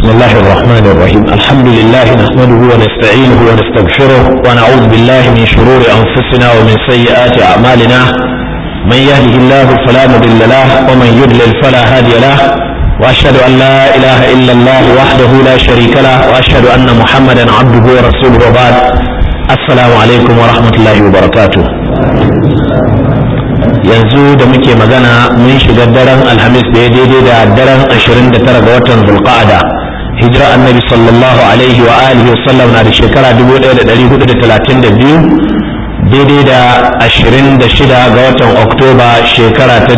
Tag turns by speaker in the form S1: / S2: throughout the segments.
S1: بسم الله الرحمن الرحيم الحمد لله نحمده ونستعينه ونستغفره ونعوذ بالله من شرور أنفسنا ومن سيئات أعمالنا من يهده الله فلا مضل له ومن يضلل فلا هادي له وأشهد أن لا إله إلا الله وحده لا شريك له وأشهد أن محمدا عبده ورسوله وبعد السلام عليكم ورحمة الله وبركاته yanzu da muke magana mun shiga daren alhamis da ya daidai da daren 29 ga watan zulqa'ada hijira annabi sallallahu alaihi wa alihi wa sallam na da shekara 1432 daidai da 26 ga watan oktoba shekara ta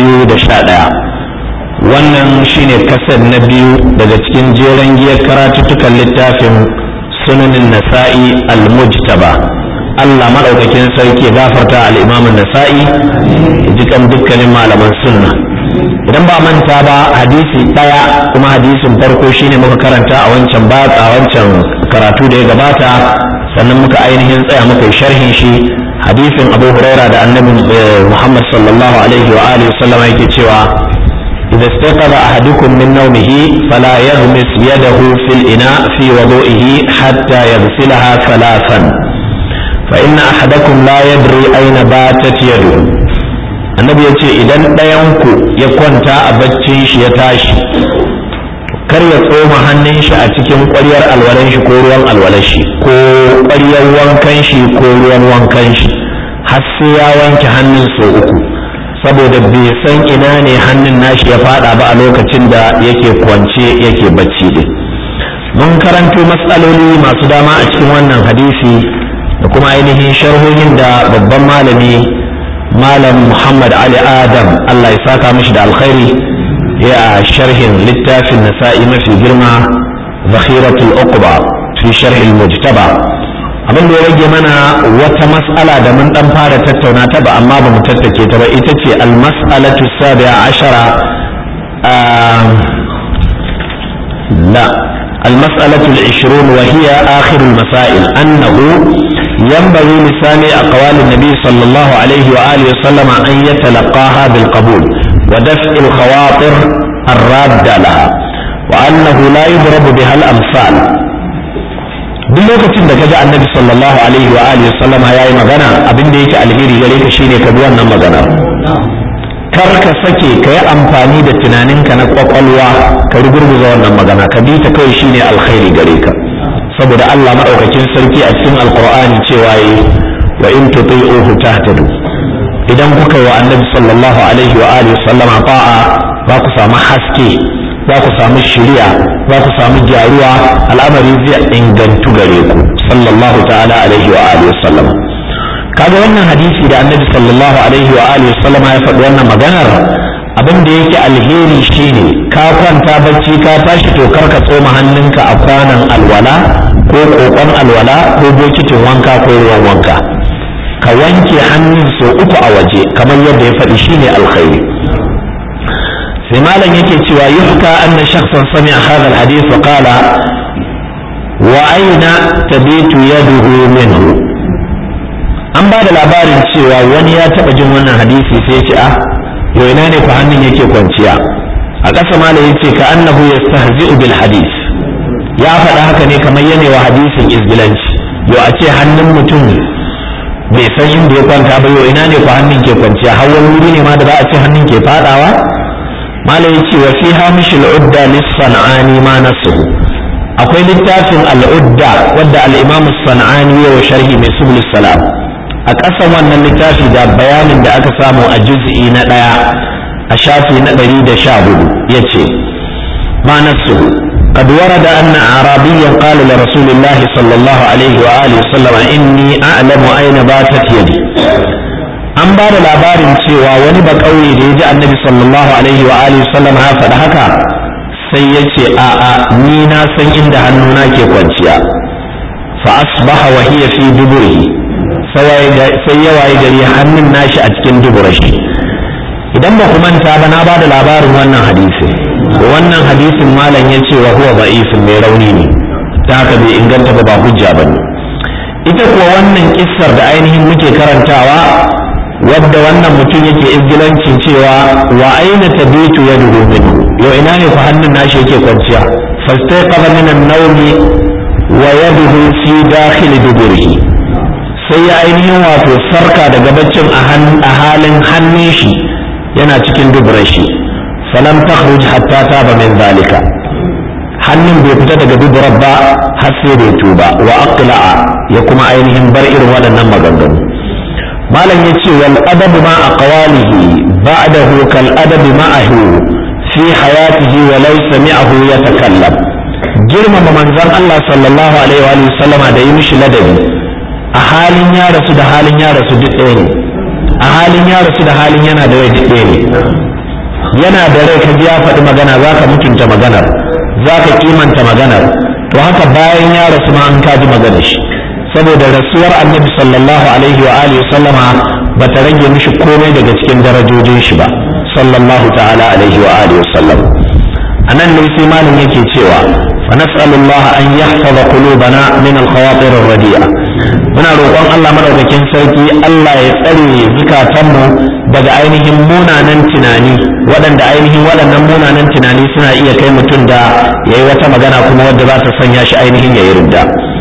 S1: 2011 wannan shine kasar na biyu daga cikin jeren giyar karatuttukan littafin sunanin nasa'i al-mujtaba Allah maɗaukakin sarki gafarta al'imamin nasa'i jikan dukkanin malaman sunna idan ba manta ba hadisi ɗaya kuma hadisin farko shine muka karanta a wancan ba a wancan karatu da ya gabata sannan muka ainihin tsaya muka yi sharhin shi hadisin abu huraira da annabi muhammad sallallahu alaihi wa alihi wasallam yake cewa إذا استيقظ أحدكم من نومه فلا يغمس يده في الإناء في وضوئه حتى يغسلها ثلاثا فإن أحدكم لا يدري أين باتت يده annabi ya ce idan ɗayanku ya kwanta a baccin shi ya tashi kar ya tsoma hannun shi a cikin ƙwaryar alwalan shi ko ruwan alwalan shi ko ƙwaryar wankan shi ko ruwan wankan shi har sai ya wanke hannun sau uku saboda bai san ina ne hannun nashi ya fada ba a lokacin da yake kwance yake bacci din mun karanto matsaloli masu dama a cikin wannan hadisi da kuma ainihin sharhohin da babban malami malam muhammad ali adam allah ya saka mishi da alkhairi ya sharhin littafin nasa'i mafi girma zakhiratul uqba fi sharhil mujtaba abin da ya rage mana wata mas'ala da mun dan fara tattauna ta ba amma ba mu tattake ta ba ita ce al-mas'alatu sabi'a ashara la المسألة العشرون وهي آخر المسائل أنه ينبغي لسامع أقوال النبي صلى الله عليه وآله وسلم أن يتلقاها بالقبول ودفع الخواطر الرادة لها وأنه لا يضرب بها الأمثال duk lokacin da kaji annabi sallallahu alaihi wa alihi sallama yayi magana abin da yake alheri gare ka shine ka bi wannan magana kar ka sake ka yi amfani da tunaninka na kwakwalwa ka rugurguza wannan magana ka bi ta kawai shine alkhairi gare ka saboda Allah maɗaukakin sarki a cikin alkur'ani cewa yi wa in tuti'uhu tahtadu idan kuka yi wa annabi sallallahu alaihi wa alihi sallama ta'a za ku samu haske za ku samu shiriya za ku samu gyaruwa al'amari zai ingantu gare ku sallallahu ta'ala alaihi wa alihi sallama kaga wannan hadisi da annabi sallallahu alaihi wa alihi sallama ya faɗi wannan maganar abin da yake alheri shine ka kwanta bacci ka tashi to kar ka tsoma hannunka a kwanan alwala ko kokon alwala ko bokitin wanka ko ruwan wanka ka wanke hannun sau uku a waje kamar yadda ya faɗi shine alkhairi sai malam yake cewa yuhka anna shakhsan sami'a hadha alhadith wa qala wa aina tabitu yaduhu minhu an ba da labarin cewa wani ya taɓa jin wannan hadisi sai ce a yau ina ne fa hannun yake kwanciya a ƙasa malam yace ka annahu yastahzi'u bil hadith ya faɗa haka ne kamar yana wa hadisin izgilanci yau a ce hannun mutum bai san inda ya kwanta ba yau ina ne fa hannun ke kwanciya har wani wuri ne ma da za a ce hannun ke fadawa malam yace wa fi hamishil udda lis sanani ma nasuhu akwai littafin al'udda wadda al-imam sanani ya wa sharhi mai subul salam a ƙasan wannan littafi da bayanin da aka samu a juz'i na ɗaya a shafi na ɗari da sha hudu ya ce ma nasu قد ورد أن أعرابيا قال لرسول الله صلى الله عليه وآله وسلم إني أعلم أين باتت يدي an ba da labarin cewa wani ba ƙauye da ya ji annabi sallallahu alaihi wa alihi sallam ya faɗi haka sai ya ce a'a ni na san inda hannuna ke kwanciya fa asbaha wa hiya fi duburihi sai ya waye gari hannun nashi a cikin duburashi idan ba ku manta ba na ba da labarin wannan hadisi wannan hadisin malam ya ce wa huwa da'ifin mai rauni ne ta haka bai inganta ba ba hujja ba ne ita kuwa wannan kissar da ainihin muke karantawa wadda wannan mutum yake izgilancin cewa wa aina tabitu yaduhu minhu yau ina ne fa hannun nashi yake kwanciya fastaiqadha min an-nawmi wa yaduhu fi dakhil duburihi sai ya ainihin wato farka daga baccin a halin hannun shi yana cikin duburar shi falam takhruj hatta taba min zalika hannun bai fita daga duburar ba har sai da tuba wa aqla'a ya kuma ainihin bar irin waɗannan maganganu malam ya ce wal adabu ma aqwalihi ba'dahu kal adabi ma'ahu fi hayatihi wa law sami'ahu yatakallam girmama manzon Allah sallallahu alaihi wa sallama da yi mishi ladabi a halin ya rasu da halin ya rasu duk ɗaya ne a halin ya rasu da halin yana da rai duk ɗaya ne yana da rai ka ji ya faɗi magana za ka mutunta maganar za ka kimanta maganar to haka bayan ya rasu ma an kaji maganar shi saboda rasuwar annabi sallallahu alaihi wa alihi sallama ba ta rage mishi komai daga cikin darajojin shi ba sallallahu ta'ala alaihi wa alihi sallam anan ne sai malam yake cewa fa nas'alullaha an yahfaza qulubana min al-khawatir ar-radi'a muna roƙon Allah madaukakin sarki Allah ya tsare zukatanmu daga ainihin munanan tunani waɗanda ainihin waɗannan munanan tunani suna iya kai mutum da yayi wata magana kuma wadda za ta sanya shi ainihin yayi ridda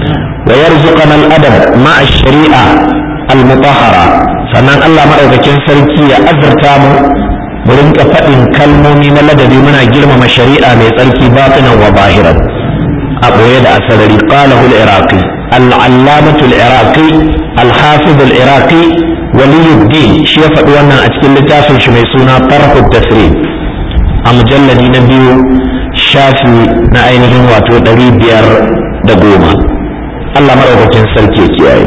S1: wa yarzuqana al-adab ma'a shari'a al-mutahhara sannan Allah madaukakin sarki ya azurta mu mu rinka faɗin kalmomi na ladabi muna girmama shari'a mai tsarki batinan wa bahiran a ɓoye da asarari qalahu al-iraqi al-allamatu al-iraqi al-hafiz al-iraqi waliyuddin shi ya faɗi wannan a cikin littafin shi mai suna tarhu tasrif a mujalladi na biyu shafi na ainihin wato ɗari biyar da goma Allah maɗaukakin sarki ya kiyaye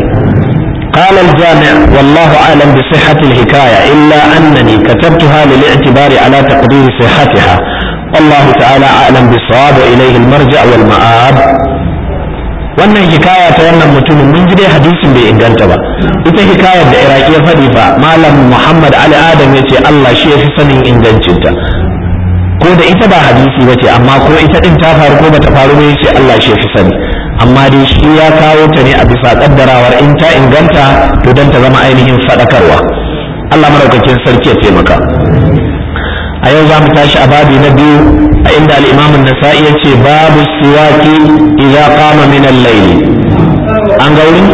S1: قال الجامع والله أعلم بصحة الحكاية إلا أنني كتبتها للاعتبار على تقدير صحتها والله تعالى أعلم بالصواب وإليه المرجع والمآب wannan hikaya ta wannan mutumin mun ji dai hadisin bai inganta ba ita hikayar da iraki ya faɗi fa malam muhammad ali adam ya ce allah shi ya fi sanin ingancinta ko da ita ba hadisi ba ce amma ko ita ɗin ta faru ko bata faru ba ya ce allah shi ya fi sani amma dai shi ya kawo ta ne a bisa kaddarawar in ta inganta to don ta zama ainihin faɗakarwa Allah maraukakin sarki ya taimaka a yau za mu tashi a babi na biyu a inda al'imamun nasa'i ya ce babu siwaki idza qama min al-layl an ga wurin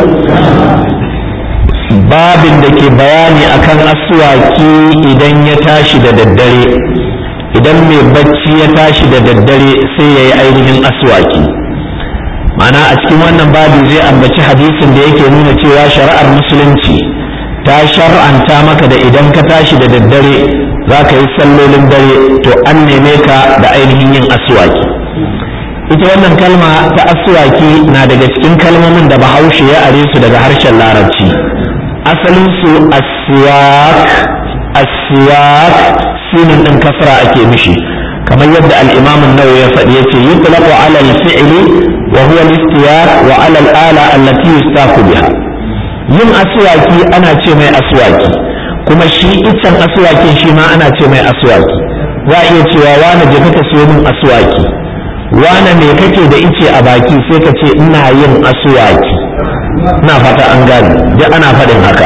S1: babin da ke bayani akan aswaki idan ya tashi da daddare idan mai bacci ya tashi da daddare sai ya yi ainihin aswaki ma'ana a cikin wannan babu zai ambaci hadisin da yake nuna cewa shari'ar musulunci ta shar'anta maka da idan ka tashi da daddare za ka yi sallolin dare to an neme ka da ainihin yin aswaki ita wannan kalma ta aswaki na daga cikin kalmomin da bahaushe ya are su daga harshen larabci asalin su aswak aswak sinin din kasra ake mishi kamar yadda al-imam an-nawawi ya faɗi yace yutlaqu ala al-fi'li wa huwa al-istiyaq wa ala al-ala allati yustaqu biha yin aswaki ana ce mai aswaki kuma shi iccen aswakin shi ma ana ce mai aswaki za a iya cewa wani je ka siyo min aswaki wane me kake da ice a baki sai ka ce ina yin aswaki na fata an gane duk ana faɗin haka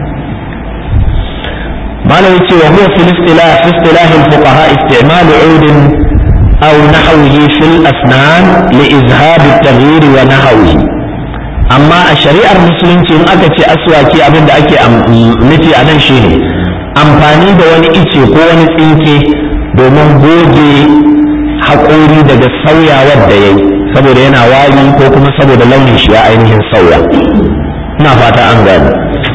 S1: malam yace wa huwa fil istilah fi istilah al fuqaha istimal ud aw nahwihi fil asnan li izhab at taghyir wa nahwihi amma a shari'ar musulunci in aka ce aswaki abin da ake nufi a nan shine amfani da wani ice ko wani tsinke domin goge haƙori daga sauyawar da ya yi saboda yana wari ko kuma saboda launin shi ya ainihin sauya ina fata an gani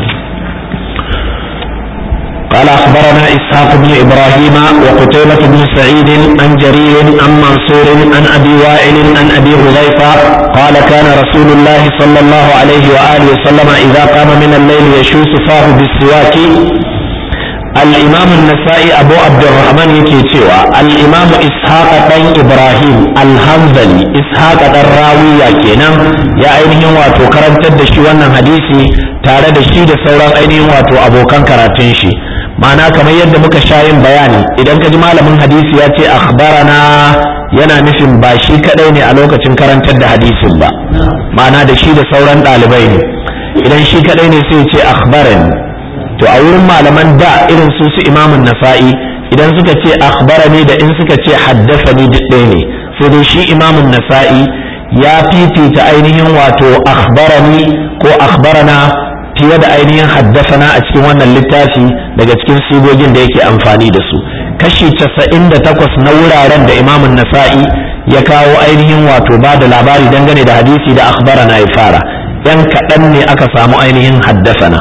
S1: قال أخبرنا إسحاق بن إبراهيم وقتيبة بن سعيد عن جرير عن منصور عن أبي وائل عن أبي حذيفة قال كان رسول الله صلى الله عليه وآله وسلم إذا قام من الليل يشوس فاه بالسواك الإمام النسائي أبو عبد الرحمن يكي تيوى الإمام إسحاق بن إبراهيم الحنظلي إسحاق الراوية كينا يا أينهم واتو كرم تدشي وانا حديثي tare da shi da sauran ainihin wato abokan karatun shi ma'ana kamar yadda muka sha yin bayani idan ka ji malamin hadisi ya ce akhbarana yana nufin ba shi kadai ne a lokacin karantar da hadisin ba ma'ana da shi da sauran ɗalibai ne idan shi kadai ne sai ce akhbarani to a wurin malaman da irin su su imamun nasa'i idan suka ce akhbarani da in suka ce haddasani duk ɗaya ne sai dai shi imamun nasa'i ya fifita ainihin wato akhbarani ko akhbarana fiye da ainihin haddasana a cikin wannan littafi daga cikin sigogin da yake amfani da su kashi casa'in da takwas na wuraren da imamun nasa'i ya kawo ainihin wato ba da labari dangane da hadisi da akhbarana ya fara yan kaɗan ne aka samu ainihin haddasana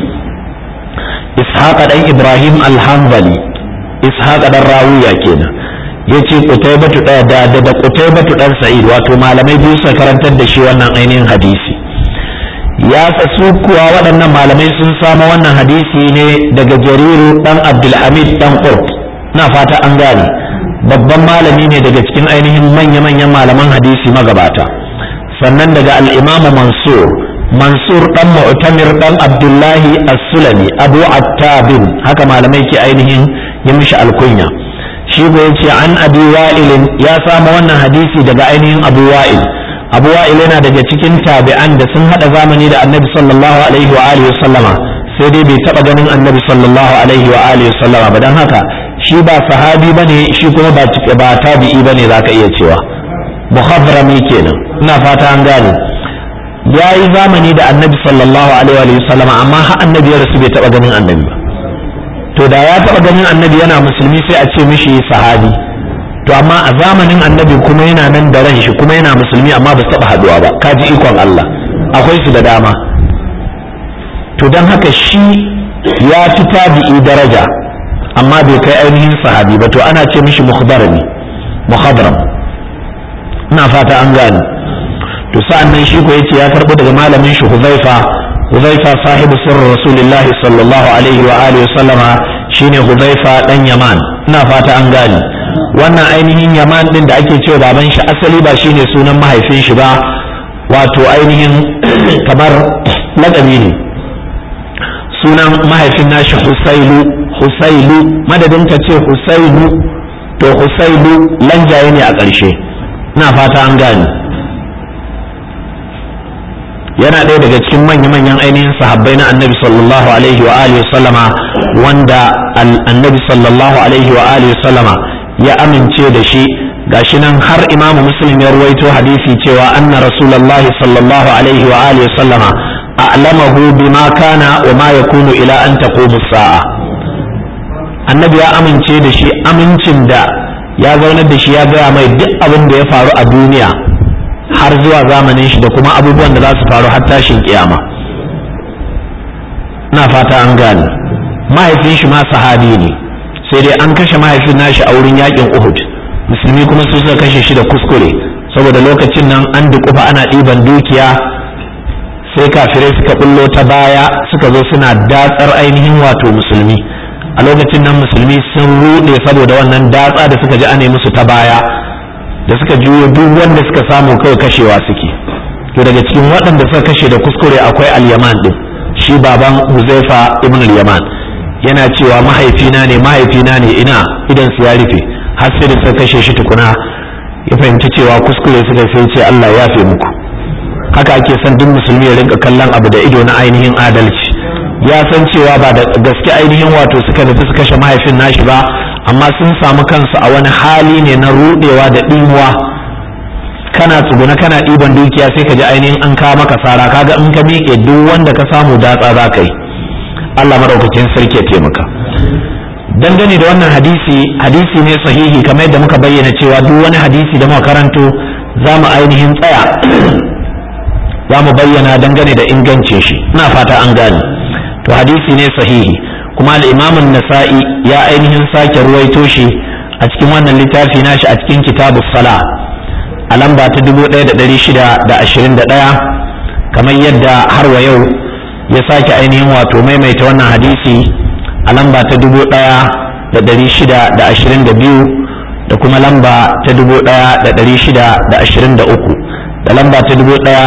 S1: ishaqa dan ibrahim alhanbali ishaqa dan rawiya kenan yace qutaybatu da da da qutaybatu dan sa'id wato malamai biyu suka karantar da shi wannan ainihin hadisi ya su kuwa waɗannan malamai sun samu wannan hadisi ne daga jariru dan abdulhamid dan qurt na fata an gane babban malami ne daga cikin ainihin manya-manyan malaman hadisi magabata sannan daga al-imamu mansur mansur dan mu'tamir dan abdullahi as-sulami abu attabin haka malamai ke ainihin yi mishi alkunya shi ko yace an abi wa'il ya samu wannan hadisi daga ainihin abu wa'il abu wa'il yana daga cikin tabi'an da sun hada zamani da annabi sallallahu alaihi wa alihi sallama sai dai bai taba ganin annabi sallallahu alaihi wa alihi sallama ba dan haka shi ba sahabi bane shi kuma ba ba tabi'i bane zaka iya cewa muhadrami kenan ina fata an gane ya yi zamani da annabi sallallahu alaihi wa sallama amma har annabi ya rasu bai taba ganin annabi ba to da ya taba ganin annabi yana musulmi sai a ce mishi sahabi to amma a zamanin annabi kuma yana nan da ran shi kuma yana musulmi amma ba su taba haduwa ba kaji ikon Allah akwai su da dama to don haka shi ya fi tabi'i daraja amma bai kai ainihin sahabi ba to ana ce mishi mukhbarami mukhadram ina fata an gane to sa'an nan shi ko yace ya karbo daga malamin shi Huzaifa Huzaifa sahibu sirri Rasulullah sallallahu alaihi wa alihi sallama shine Huzaifa dan Yaman ina fata an gane wannan ainihin Yaman din da ake cewa baban shi asali ba shine sunan mahaifin shi ba wato ainihin kamar lakabi ne sunan mahaifin nashi Husailu Husailu madadin ka ce Husailu to Husailu lanjaye ne a ƙarshe ina fata an gane yana ɗaya daga cikin manya-manyan ainihin sahabbai na annabi sallallahu alaihi wa alihi sallama wanda annabi sallallahu alaihi wa alihi sallama ya amince da shi gashi nan har imamu muslim ya ruwaito hadisi cewa anna rasulullahi sallallahu alaihi wa alihi sallama a'lamahu bima kana wa ma yakunu ila an taqumu sa'a annabi ya amince da shi amincin da ya zaunar da shi ya gaya mai duk abin da ya faru a duniya har zuwa zamanin shi da kuma abubuwan da za su faru har tashin kiyama na fata an gane mahaifin shi ma sahabi ne sai dai an kashe mahaifin nashi a wurin yakin uhud musulmi kuma su suka kashe shi da kuskure saboda lokacin nan an dukufa ana ɗiban dukiya sai kafirai suka bullo ta baya suka zo suna datsar ainihin wato musulmi a lokacin nan musulmi sun ruɗe saboda wannan datsa da suka ji ane musu ta baya da suka juyo duk wanda suka samu kawai kashewa suke to daga cikin waɗanda suka kashe da kuskure akwai al-yaman din shi baban huzaifa ibn al-yaman yana cewa mahaifina ne mahaifina ne ina idan su ya rufe har sai da suka kashe shi tukuna ya fahimci cewa kuskure suka sai ce Allah ya fi muku haka ake son duk musulmi ya rinka kallon abu da ido na ainihin adalci ya san cewa ba da gaske ainihin wato suka nufi su kashe mahaifin nashi ba amma sun samu kansu a wani hali ne na rudewa da ɗimuwa kana tsuguna kana ɗiban dukiya sai ka ji ainihin an kawo maka sara kaga in ka miƙe duk wanda ka samu datsa za ka yi Allah maɗaukakin sarki ya taimaka dangane da wannan hadisi hadisi ne sahihi kamar yadda muka bayyana cewa duk wani hadisi da muka karanto za mu ainihin tsaya za mu bayyana dangane da ingancin shi ina fata an gane to hadisi ne sahihi kuma al'imamun nasa'i ya ainihin sake ruwaito shi a cikin wannan littafi nashi a cikin kitabu sala a lamba ta 1621 kamar yadda har wa yau ya sake ainihin wato maimaita wannan hadisi a lamba ta 1622 da kuma lamba ta 1623 da lamba ta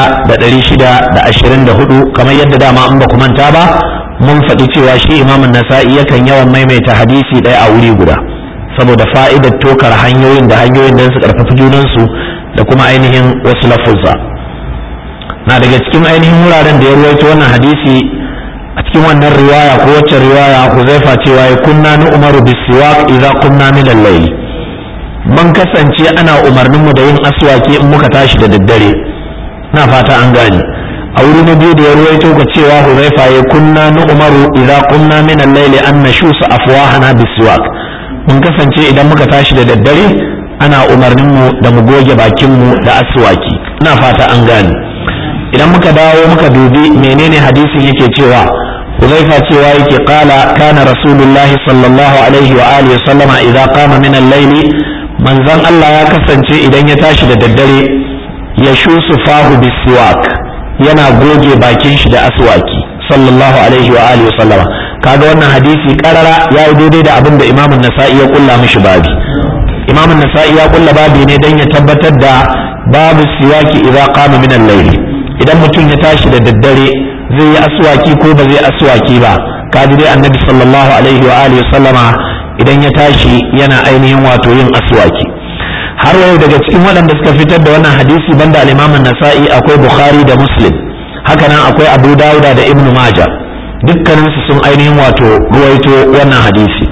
S1: 1624 kamar yadda dama in ba ku manta ba mun faɗi cewa shi imamun nasa'i yakan yawan maimaita hadisi ɗaya a wuri guda saboda fa'idar tokar hanyoyin da hanyoyin da su ƙarfafi junansu da kuma ainihin wasu lafuzza na daga cikin ainihin wuraren da ya ruwaito wannan hadisi a cikin wannan riwaya ko wacce riwaya huzaifa cewa ya kunna ni umaru bisiwak idza kunna min al-layl mun kasance ana umarninmu da yin aswaki in muka tashi da daddare na fata an gane a wuri na biyu da ya ruwaito ka cewa huzaifa ya kunna nu umaru idza qumna min al-layli an nashusa afwahana bisiwak mun kasance idan muka tashi da daddare ana umarnin mu da mu goge bakin mu da aswaki ina fata an gane idan muka dawo muka dubi menene hadisin yake cewa huzaifa cewa yake qala kana rasulullahi sallallahu alaihi wa alihi sallama idza qama min al-layli manzon Allah ya kasance idan ya tashi da daddare ya shusu fahu bisiwak yana goge bakin shi da aswaki sallallahu alaihi wa alihi sallama kaga wannan hadisi karara ya yi daidai da abin da imamun nasa'i ya kulla mishi babi imamun nasa'i ya kulla babi ne dan ya tabbatar da babu siwaki idza qama min al-layl idan mutum ya tashi da daddare zai yi aswaki ko ba zai aswaki ba kaji dai annabi sallallahu alaihi wa alihi sallama idan ya tashi yana ainihin wato yin aswaki har yau daga cikin waɗanda suka fitar da wannan hadisi banda al-Imam nasai akwai Bukhari da Muslim haka nan akwai Abu Dawuda da Ibn Majah dukkanin su sun ainihin wato ruwaito wannan hadisi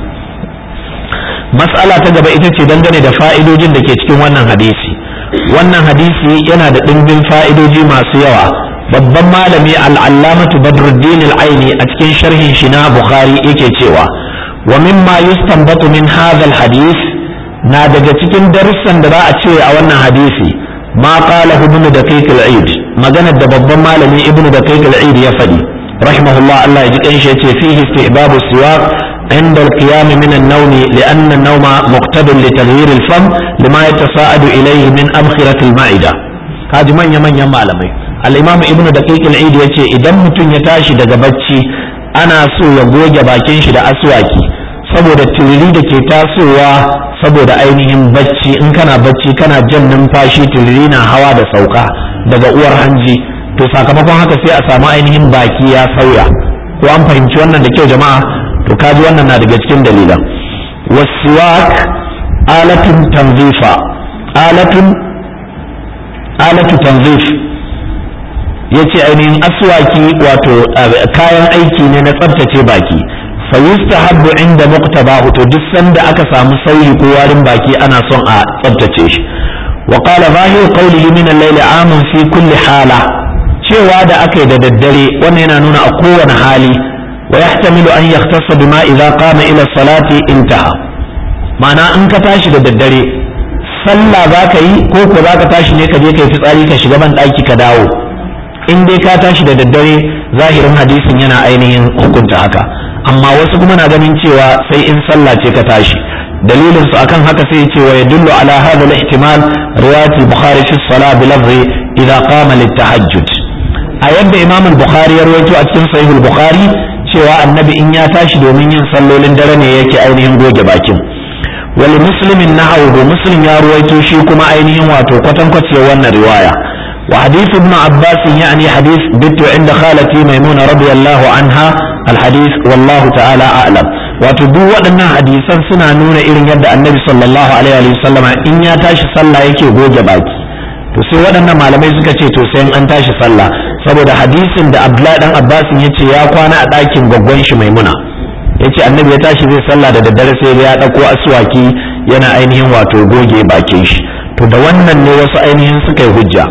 S1: mas'ala ta gaba ita ce dangane da fa'idojin da ke cikin wannan hadisi wannan hadisi yana da ɗimbin fa'idoji masu yawa babban malami al-allamatu Badruddin al-Aini a cikin sharhin shi na Bukhari yake cewa wa mimma yustanbatu min hadha al-hadith na daga cikin darussan da za a ce a wannan hadisi ma qala ibnu daqiq al-eid maganar da babban malami ibnu daqiq al-eid ya faɗi rahimahullah Allah ya ji kanshi yace fihi istihbabu siwak عند القيام من النوم لأن النوم مقتد لتغيير الفم لما يتصاعد إليه من أبخرة المعدة هذه من يمن يمالمي الإمام ابن دقيق العيد يتي إذا متن يتاشي daga bacci ana so ya goge bakin shi da aswaki saboda turiri da ke tasowa saboda ainihin bacci in kana bacci kana jan numfashi turiri na hawa da sauka daga uwar hanji to sakamakon haka sai a samu ainihin baki ya sauya ko an fahimci wannan da kyau jama'a to kaji wannan na daga cikin dalilan wasiwak alatun tanzifa alatun alatu tanzif yace ainihin aswaki wato kayan aiki ne na tsaftace baki fayustahabbu inda muqtabahu to duk sanda aka samu sauyi ko warin baki ana son a tsabtace shi wa qala zahiru qawlihi min al-layl amun fi kulli hala cewa da aka yi da daddare wannan yana nuna a kowane hali wa yahtamilu an yahtassa bima idza qama ila salati intaha ma'ana in ka tashi da daddare sallah za ka yi ko ko za ka tashi ne ka je ka yi fitsari ka shiga ban ɗaki ka dawo in dai ka tashi da daddare zahirin hadisin yana ainihin hukunta haka amma wasu kuma na ganin cewa sai in sallah ce ka tashi dalilin su akan haka sai ce wa yadullu ala hadha al-ihtimal riwayat al-bukhari fi as-salah bi lafzi idha qama lit-tahajjud a yadda imam al-bukhari ya rawaito a cikin sahih al-bukhari cewa annabi in ya tashi domin yin sallolin dare ne yake ainihin goge bakin wal muslimin nahawu muslim ya rawaito shi kuma ainihin wato kwatankwaciyar wannan riwaya وحديث ابن عباس يعني حديث بت عند خالتي ميمونة رضي الله عنها الحديث والله تعالى أعلم وتدو waɗannan hadisan suna nuna irin yadda annabi sallallahu alaihi wa sallama in ya tashi sallah yake goge baki to sai waɗannan malamai suka ce to sai an tashi sallah saboda hadisin da Abdullahi dan Abbas ya ce ya kwana a ɗakin gwaggwan shi Maimuna yace annabi ya tashi zai sallah da daddare sai ya ɗauko aswaki yana ainihin wato goge bakin shi to da wannan ne wasu ainihin suka yi hujja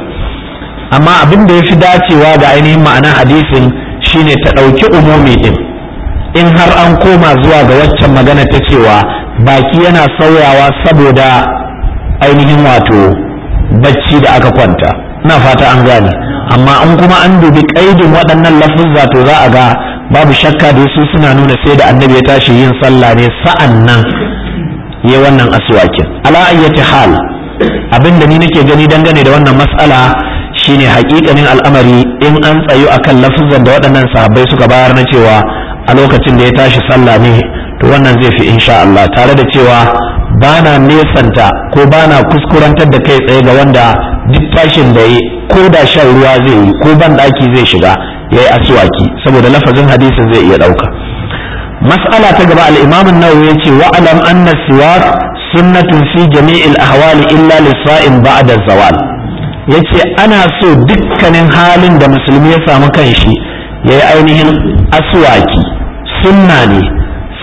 S1: amma abin da ya fi dacewa da ainihin ma'anar hadisin shine ta ɗauki umumi ɗin in har an koma zuwa ga waccan magana ta cewa baki yana sauyawa saboda ainihin wato bacci da aka kwanta ina fata an gane amma in kuma an dubi ƙaidin waɗannan lafuzza to za a ga babu shakka da su suna nuna sai da annabi ya tashi yin sallah ne sa'an nan ya wannan aswakin ala ayyati hal abin da ni nake gani dangane da wannan mas'ala shine hakikanin al'amari in an tsayu akan lafuzan da waɗannan sahabbai suka bayar na cewa a lokacin da ya tashi sallah ne to wannan zai fi insha Allah tare da cewa bana nesanta ko bana kuskurantar da kai tsaye ga wanda duk tashin da yi ko da shan ruwa zai yi ko ban ɗaki zai shiga ya yi aswaki saboda lafazin hadisin zai iya ɗauka mas'ala ta gaba al-imam an-nawawi yace wa alam anna siwak sunnatun fi jami'il ahwali illa lis-sa'im ba'da zawal ya ce ana so dukkanin halin da musulmi ya samu kanshi ya yi ainihin aswaki sunna ne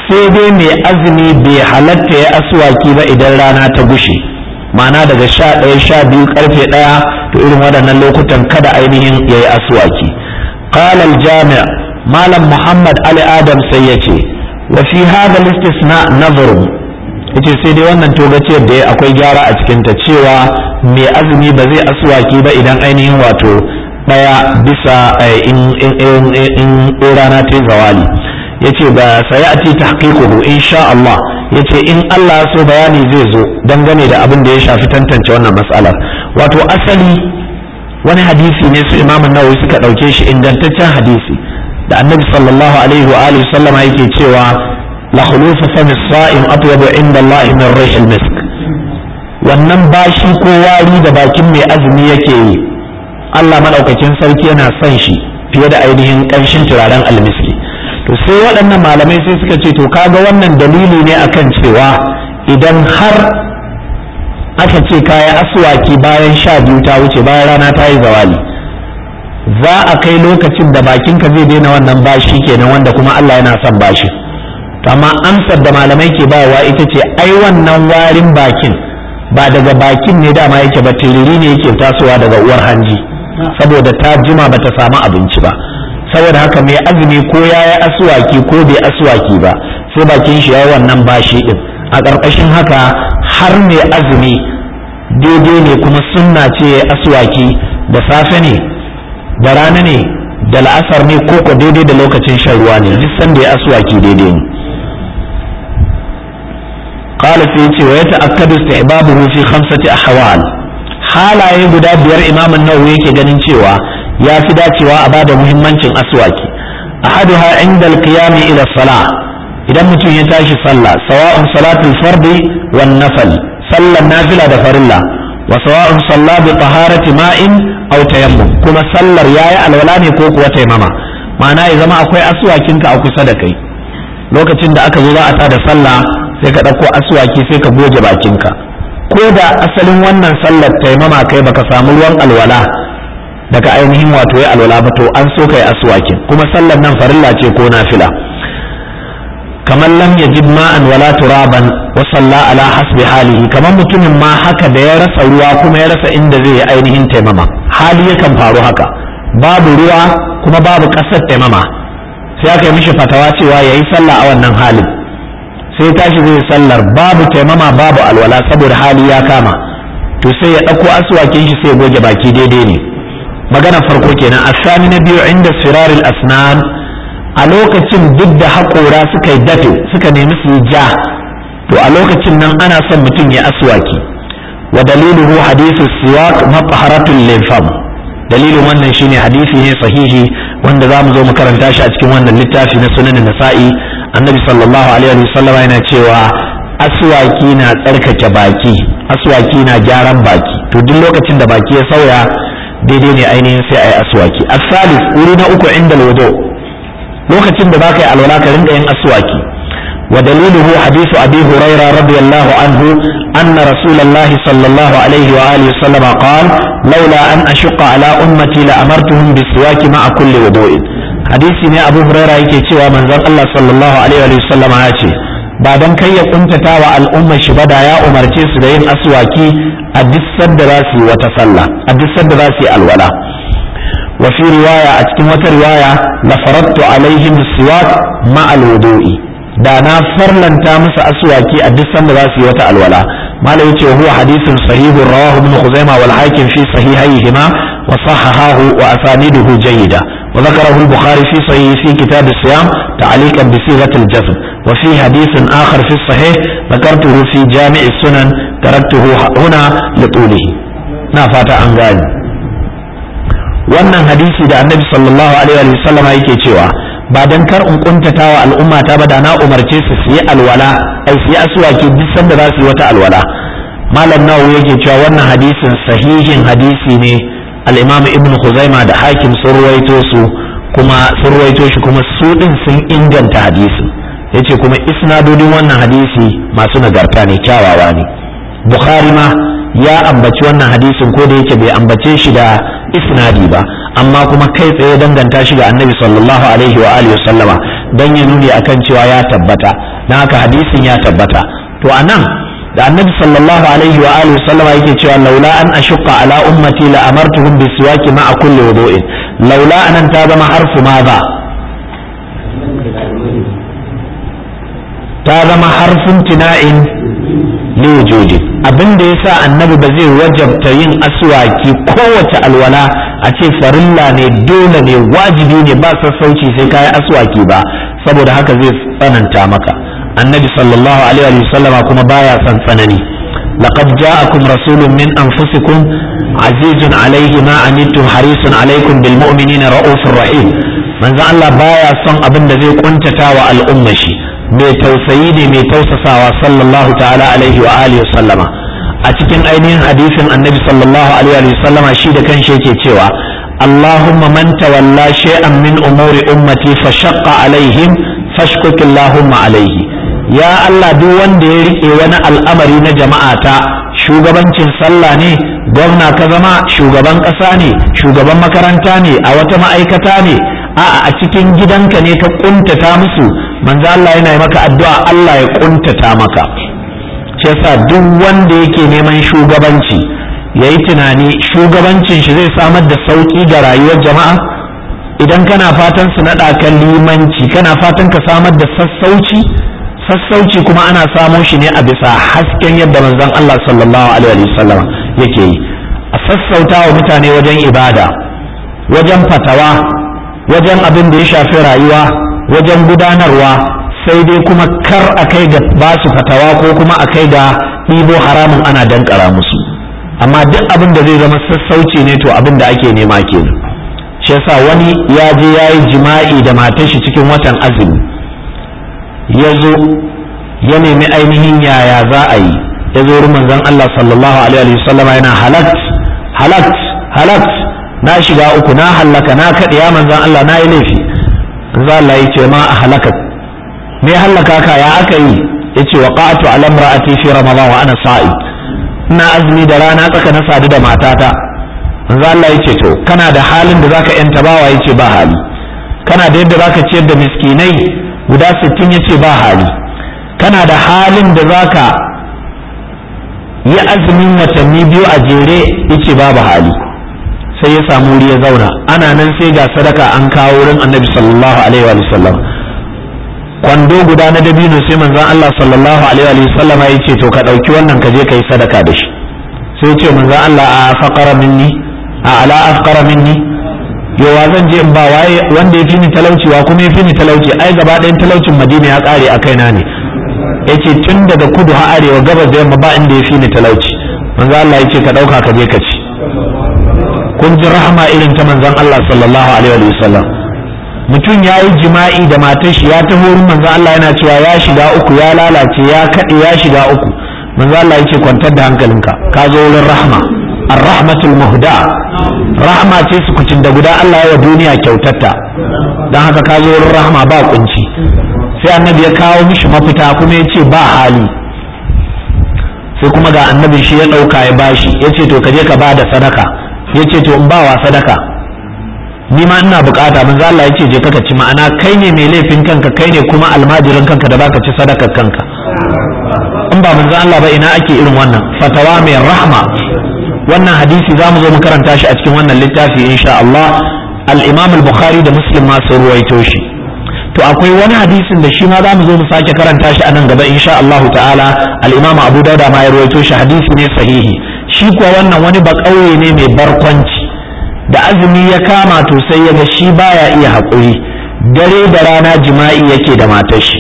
S1: sai dai mai azumi bai halatta ya aswaki ba idan rana ta gushe ma'ana daga sha ɗaya sha biyu karfe ɗaya to irin waɗannan lokutan kada ainihin ya yi aswaki qala al-jami' malam muhammad ali adam sai ya ce wa fi hadha al-istisna nazarun yace sai dai wannan togaciyar da akwai gyara a cikin ta cewa mai azumi ba zai aswaki ba idan ainihin wato daya bisa in in rana ta zawali yace ba sayati tahqiquhu insha Allah yace in Allah so bayani zai zo dangane da abin da ya shafi tantance wannan matsalar wato asali wani hadisi ne su Imam Nawawi suka dauke shi ingantaccen hadisi da Annabi sallallahu alaihi wa alihi sallama yake cewa la khulufu fami sa'im atyabu inda Allah min rihil misk wannan bashi ko wari da bakin mai azumi yake yi Allah madaukakin sarki yana son shi fiye da ainihin ƙanshin turaren almiski to sai waɗannan malamai sai suka ce to kaga wannan dalili ne akan cewa idan har aka ce kaya aswaki bayan sha biyu ta wuce bayan rana ta yi zawali za a kai lokacin da bakinka zai daina wannan bashi kenan wanda kuma Allah yana son bashi to amma amsar da malamai ke bayarwa ita ce ai wannan warin bakin ba daga bakin ne dama yake ba tiriri ne yake tasowa daga uwar hanji saboda ta jima ba ta samu abinci ba saboda haka mai azumi ko ya yi asuwaki ko bai asuwaki ba sai bakin shi ya yi wannan bashi din a ƙarƙashin haka har mai azumi daidai ne kuma sunna ce ya asuwaki da safe ne da rana ne da la'asar ne ko ko daidai da lokacin shan ruwa ne duk sanda ya asuwaki daidai ne قال سيتي ويتأكد استحبابه في خمسة أحوال halaye guda biyar imam nawawi yake ganin cewa ya fi dacewa a bada muhimmancin aswaki ahaduha inda alqiyami ila salah idan mutum ya tashi sallah sawa'un salatul fardi wan nafal sallan nafila da farilla wa sawa'un salla bi taharati ma'in aw tayammum kuma sallar yayi alwala ne ko kuwa taimama ma'ana ya zama akwai aswakinka a kusa da kai lokacin da aka zo za a tada sallah sai ka ɗauko aswaki sai ka goge bakinka ko da asalin wannan sallar taimama kai baka samu ruwan alwala daga ainihin wato ya alwala ba to an so kai aswakin kuma sallar nan farilla ce ko nafila kamar lam yajid ma'an wala turaban wa salla ala hasbi halihi kamar mutumin ma haka da ya rasa ruwa kuma ya rasa inda zai yi ainihin taimama hali yakan faru haka babu ruwa kuma babu ƙasar taimama sai aka yi mishi fatawa cewa yayi sallah a wannan halin sai tashi zai sallar babu taimama babu alwala saboda hali ya kama to sai ya ɗauko aswakin shi sai goge baki daidai ne magana farko kenan asani na biyu inda siraril asnan a lokacin duk da haƙora suka yi dafe suka nemi su yi ja to a lokacin nan ana son mutum ya aswaki wa daliluhu hadithu siwak mafharatun lilfam dalilin wannan shine hadisi ne sahihi wanda za mu zo mu karanta shi a cikin wannan littafi na sunan nasa'i annabi sallallahu alaihi wa sallam yana cewa aswaki na tsarkake baki aswaki na gyaran baki to duk lokacin da baki ya sauya daidai ne ainihin sai ayi aswaki asalis wuri na uku inda alwudu lokacin da baka yi alwala ka rinka yin aswaki wa daliluhu hadithu abi huraira radiyallahu anhu anna rasulullahi sallallahu alaihi wa alihi sallam qala laula an ashqa ala ummati la amartuhum bisiwaki ma'a kulli wudu'in hadisi ne abu huraira yake cewa manzon Allah sallallahu alaihi wa sallam ya ce ba dan kai ya kuntata wa al'ummar shi ba da ya umarce su da yin aswaki a duk sadda za su yi wata sallah a duk sadda za su yi alwala wa fi riwaya a cikin wata riwaya la faradtu alaihim siwak ma alwudu'i da na farlanta musu aswaki a duk sanda za su yi wata alwala malai yace huwa hadithun sahihun rawahu ibn khuzaimah wal hakim fi sahihayhima wa sahahahu wa asaniduhu jayyida وذكره البخاري في صحيح في كتاب الصيام تعليقا بصيغة الجزم وفي حديث آخر في الصحيح ذكرته في جامع السنن تركته هنا لطوله نافات عن ذلك wannan hadisi da annabi sallallahu alaihi wa sallama yake cewa ba dan kar in kuntata wa al'umma ta ba da na umarce su su yi alwala ai su yi aswaki duk sanda za su yi wata alwala malam nawawi yake cewa wannan hadisin sahihin hadisi ne al-imam ibn khuzaima da hakim sun ruwaito su kuma sun ruwaito shi kuma su din sun inganta hadisin yace kuma isnadodin wannan hadisi masu nagarta ne kyawawa ne bukhari ma ya ambaci wannan hadisin ko da yake bai ambace shi da isnadi ba amma kuma kai tsaye danganta shi ga annabi sallallahu alaihi wa alihi sallama don ya nuni akan cewa ya tabbata don haka hadisin ya tabbata to anan da annabi sallallahu alaihi wa alihi sallama yake cewa laula an ashqa ala ummati la amartuhum bisiwaki ma'a kulli wudu'in laula anan ta zama harfu maza ta zama harfin tina'in liwujudi abin da yasa annabi ba zai wajabta yin aswaki kowace alwala a ce farilla ne dole ne wajibi ne ba sassauci sai kayi aswaki ba saboda haka zai tsananta maka annabi sallallahu alaihi wa sallama kuma baya son tsanani laqad ja'akum rasulun min anfusikum azizun alaihi ma anittum harisun alaikum bil mu'minina raufur rahim manzo Allah baya son abin da zai kuntata wa al'umma shi mai tausayi ne mai tausasawa sallallahu ta'ala alaihi wa alihi sallama a cikin ainihin hadisin annabi sallallahu alaihi wa sallama shi da kanshi yake cewa Allahumma man tawalla shay'an min umuri ummati fa shaqqa alaihim fashkuk Allahumma alaihi ya Allah duk wanda ya rike wani al'amari na jama'ata shugabancin sallah ne gwamna ka zama shugaban ƙasa ne shugaban makaranta ne a wata ma'aikata ne a'a a cikin gidanka ne ka kuntata musu manzo Allah yana yi maka addu'a Allah ya kuntata maka shi yasa duk wanda yake neman shugabanci yayi tunani shugabancin shi zai samar da sauki ga rayuwar jama'a idan kana fatan su naɗa kan limanci kana fatan ka samar da sassauci sassauci kuma ana samo shi ne a bisa hasken yadda manzon Allah sallallahu alaihi wasallam yake yi a sassauta wa mutane wajen ibada wajen fatawa wajen abin da ya shafi rayuwa wajen gudanarwa sai dai kuma kar a kai ga ba su fatawa ko kuma a kai ga ɗibo haramun ana dankara musu amma duk abin da zai zama sassauci ne to abin da ake nema kenan shi yasa wani ya je ya yi jima'i da matar shi cikin watan azumi ya zo ya nemi ainihin yaya za a yi ya zo wurin manzon Allah sallallahu alaihi wa sallama yana halakt halakt halakt na shiga uku na hallaka na kaɗe ya manzon Allah na yi laifi manzon Allah ya ce ma a halaka me hallaka ka ya aka yi ya ce wa qa'atu ala imra'ati fi ramadan wa ana sa'i ina azumi da rana tsaka na sadu da matata manzon Allah ya ce to kana da halin da zaka yanta bawa ya ce ba hali kana da yadda zaka ciyar da miskinai guda sittin ya ce ba hali kana da halin da zaka yi azumin watanni biyu a jere ya ce babu hali sai ya samu wuri ya zauna ana nan sai ga sadaka an kawo wurin annabi sallallahu alaihi wa sallam kwando guda na dabino sai manzon Allah sallallahu alaihi wa sallam ya ce to ka ɗauki wannan ka je ka yi sadaka da shi sai ce manzon Allah a faqara minni a ala afqara minni yawa zan je in ba waye wanda ya fi ni talauci wa kuma ya fi ni talauci ai gaba ɗayan talaucin madina ya ƙare a kaina ne yace tun daga kudu har arewa gabas da yamma ba inda ya fi ni talauci manzo Allah yace ka ɗauka ka je ka ci kun ji rahama irin ta manzon Allah sallallahu alaihi wa sallam mutum ya yi jima'i da matar shi ya taho wurin manzon Allah yana cewa ya shiga uku ya lalace ya kaɗe ya shiga uku manzo Allah yace kwantar da hankalinka ka zo wurin rahma ar-rahmatul muhda rahma ce su kucin da guda Allah ya wa duniya kyautatta dan haka ka zo wurin rahma ba kunci sai annabi ya kawo mishi mafita kuma ya ce ba hali sai kuma ga annabin shi ya ɗauka ya bashi ya ce to ka je ka ba da sadaka ya ce to in ba wa sadaka ni ma ina bukata manzo Allah ya ce je ka ci ma'ana kai ne mai laifin kanka kai ne kuma almajirin kanka da baka ci sadakar kanka in ba manzo Allah ba ina ake irin wannan fatawa mai rahma wannan hadisi za mu zo mu karanta shi a cikin wannan littafi insha Allah al-Imam al-Bukhari da Muslim ma sun ruwaito shi to akwai wani hadisin da shi ma za mu zo mu sake karanta shi a nan gaba insha Allah ta'ala al-Imam Abu Dawud ma ya ruwaito shi hadisi ne sahihi shi kuwa wannan wani ba kauye ne mai barkwanci da azumi ya kama to sai ya ga shi baya iya haƙuri dare da rana jima'i yake da matar shi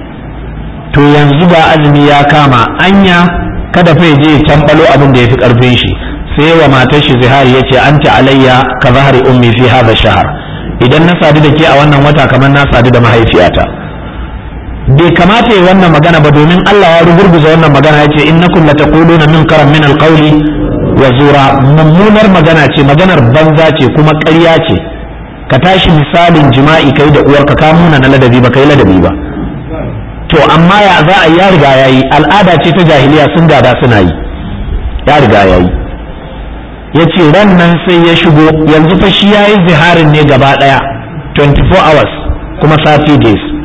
S1: to yanzu ga azumi ya kama anya kada fa je ya tambalo abin da ya fi karfin shi sai wa matar shi zihari yace anta alayya ka zahari ummi fi hadha shahar idan na sadu da ke a wannan wata kamar na sadu da mahaifiyata bai kamata yi wannan magana ba domin Allah ya rugurguza wannan magana yace innakum lataquluna min karam min alqawli wa zura mummunar magana ce maganar banza ce kuma ƙarya ce ka tashi misalin jima'i kai da uwarka ka muna na ladabi ba kai ladabi ba to amma ya za a ya riga ya yi al'ada ce ta jahiliya sun gada suna yi ya riga ya yi ya ce ran nan sai ya shigo yanzu fa shi ya yi ziharin ne gaba ɗaya 24 hours kuma 30 days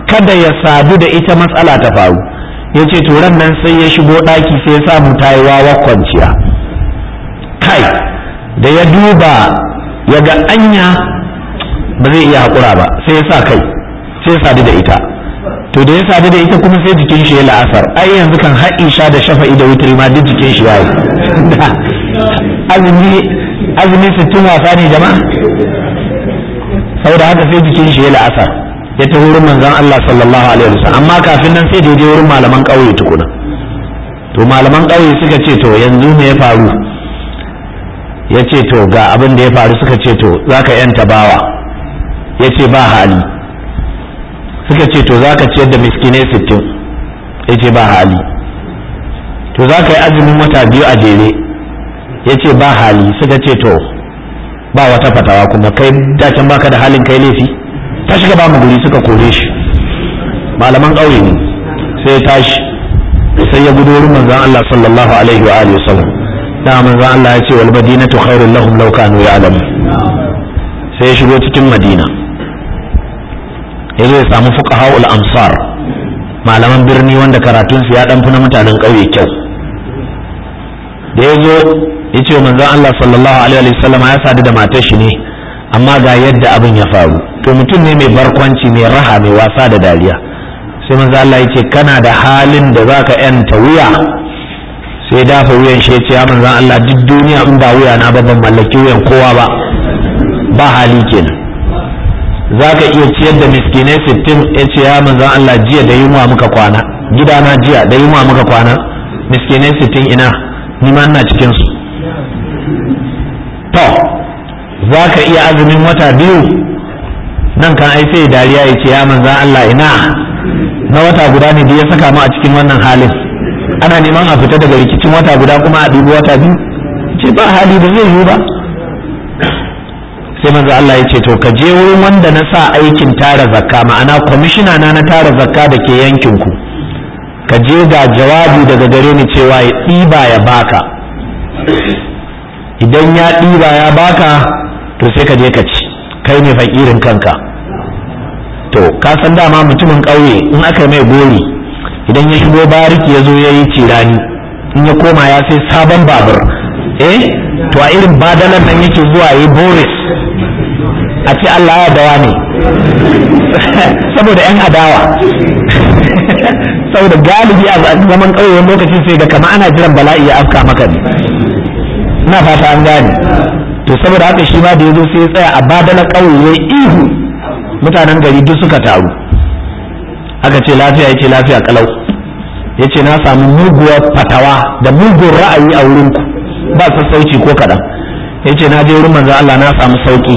S1: kada ya sadu da ita matsala ta faru ya ce turan nan sai ya shigo ɗaki sai ya samu ta yi wawa kwanciya kai da ya duba ya ga anya ba zai iya haƙura ba sai ya sa kai sai ya sadu da ita to da ya sadu da ita kuma sai jikin shi ya la'asar ai yanzu kan har isha da shafa'i da wutri ma duk jikin shi yayi azumi azumi sittin wasa ne jama'a saboda haka sai jikin shi ya la'asar ya ta wurin manzon Allah sallallahu alaihi wasallam amma kafin nan sai da je wurin malaman ƙauye tukuna to malaman ƙauye suka ce to yanzu me ya faru ya ce to ga abin da ya faru suka ce to zaka yanta bawa ya ce ba hali suka ce to za ka ciyar da miskinai sittin ya ce ba hali to za ka yi azumin wata biyu a jere ya ce ba hali suka ce to ba wata fatawa kuma kai dacen baka da halin kai laifi ta shiga ba mu guri suka kore shi malaman ƙauye ne sai ya tashi sai ya gudu wurin manzon Allah sallallahu alaihi wa alihi wasallam da manzon Allah ya ce wal madinatu khairul lahum law kanu ya'lamun sai ya shigo cikin madina ya zo ya samu fuqaha'ul amsar malaman birni wanda karatun su ya dan fi na mutanen ƙauye kyau da ya zo ya ce manzon Allah sallallahu alaihi wa sallam ya sadu da matar shi ne amma ga yadda abin ya faru to mutum ne mai barkwanci mai raha mai wasa da dariya sai manzon Allah ya ce kana da halin da zaka yanta wuya sai dafa wuyan shi ya ce ya manzon Allah duk duniya in ba wuya na ba ban mallaki wuyan kowa ba ba hali kenan za ka iya ciyar da miskinai sittin ya ce ya manzan Allah jiya da yunwa muka kwana gidana jiya da yunwa muka kwana miskinai sittin ina ni ma ina cikin su to za ka iya azumin wata biyu nan kan ai sai dariya ya ce ya manzan Allah ina na wata guda ne da ya saka mu a cikin wannan halin ana neman a fita daga rikicin wata guda kuma a dubi wata biyu ce ba hali da zai yiwu ba sai manzo Allah ya ce to ka je wurin wanda na sa aikin tara zakka ma'ana kwamishina na na tara zakka da ke yankin ku ka je ga jawabi daga gare ni cewa ya ɗiba ya baka idan ya ɗiba ya baka to sai ka je ka ci kai ne fakirin kanka to ka san dama mutumin ƙauye in aka mai gori idan ya shigo bariki ya zo ya yi cirani in ya koma ya sai sabon babur eh to a irin badalan nan yake zuwa yi boris a ce Allah ya dawa ne saboda 'yan adawa saboda galibi a zaman ƙauyen lokacin sai da kama ana jiran bala'i ya afka maka ne na fata an gane to saboda haka shi ma da ya zo sai ya tsaya a badala ƙauye ihu mutanen gari duk suka taru aka ce lafiya yace lafiya kalau yace na samu muguwar fatawa da mugun ra'ayi a wurinku ba sassauci ko kaɗan yace na je wurin manzo Allah na samu sauki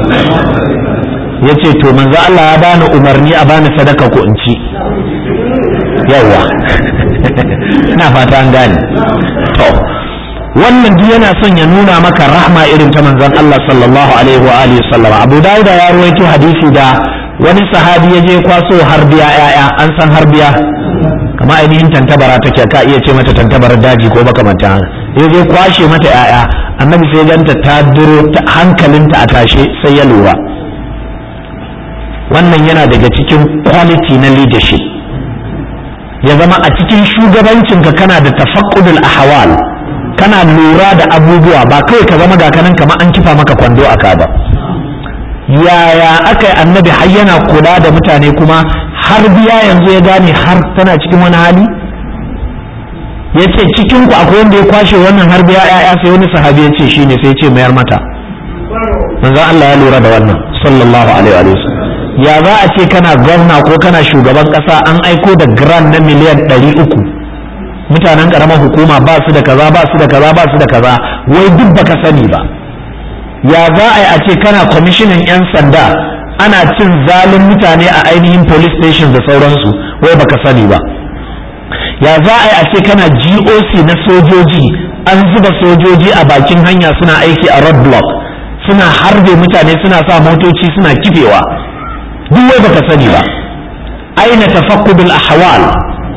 S1: yace to manzo Allah ya bani umarni a bani sadaka ko in ci yawa ina fata an gane to wannan duk yana son ya nuna maka rahma irin ta manzon Allah sallallahu alaihi wa alihi sallam Abu Dawud ya ruwaito hadisi da wani sahabi ya je kwaso harbiya yaya an san harbiya kama ainihin tantabara take ka iya ce mata tantabarar daji ko makamanta ya je kwashe mata yaya annabi sai ganta ta duro hankalinta a tashe sai ya lura wannan yana daga cikin quality na leadership ya zama a cikin shugabancinka kana da tafaqqudul ahwal kana lura da abubuwa ba kawai ka zama ga kanan kamar an kifa maka kwando a ba yaya aka yi annabi har yana kula da mutane kuma har biya yanzu ya gane har tana cikin wani hali ya ce cikin ku akwai wanda ya kwashe wannan har biya ya'ya sai wani sahabi ya ce shine sai ce mayar mata manzo Allah ya lura da wannan sallallahu alaihi wa sallam ya za a ce kana gwamna ko kana shugaban kasa an aiko da grand na miliyan ɗari uku mutanen karamar hukuma ba su da kaza ba su da kaza ba su da kaza wai duk baka sani ba ya za a yi a ce kana kwamishinan 'yan sanda ana cin zalin mutane a ainihin police station da sauransu wai baka sani ba ya za a yi a ce kana goc na sojoji an zuba sojoji a bakin hanya suna aiki a road block suna harbe mutane suna sa motoci suna kifewa duk wai baka sani ba aina tafakkudul ahwal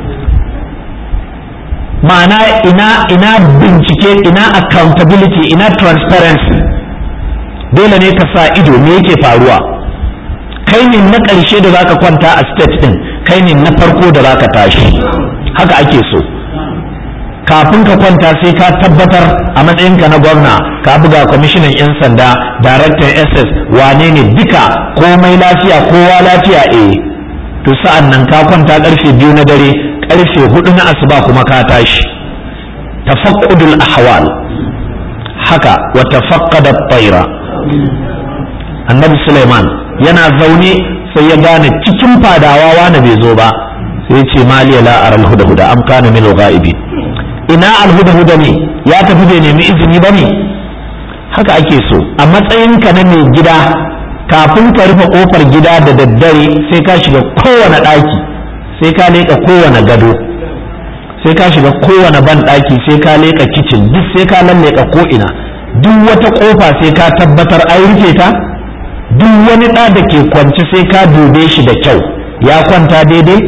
S1: ma'ana ina ina bincike ina accountability ina transparency dole ne ka sa ido me yake faruwa kai ne na ƙarshe da zaka kwanta a state din kai ne na farko da zaka tashi haka ake so kafin ka kwanta sai ka tabbatar a matsayinka na gwamna ka buga kwamishinan 'yan sanda daraktan ss wane ne duka komai lafiya kowa lafiya eh to sa'an nan ka kwanta karfe biyu na dare karfe hudu na asuba kuma ka tashi tafaqqudul ahwal haka wa tafaqqada at-tayra annabi Sulaiman yana zaune sai ya gane cikin fadawa wani bai zo ba sai ce maliya la aral huda huda am kana min ghaibi ina al huda huda ne ya tafi bai nemi izini ba ne haka ake so a matsayinka na mai gida kafin ka rufe kofar gida da daddare sai ka shiga kowane ɗaki sai ka leƙa kowane gado sai ka shiga kowane ban ɗaki sai ka leƙa kicin duk sai ka lalleka ko ina duk wata kofa sai ka tabbatar an rufe ta duk wani ɗa da ke kwance sai ka dube shi da kyau ya kwanta daidai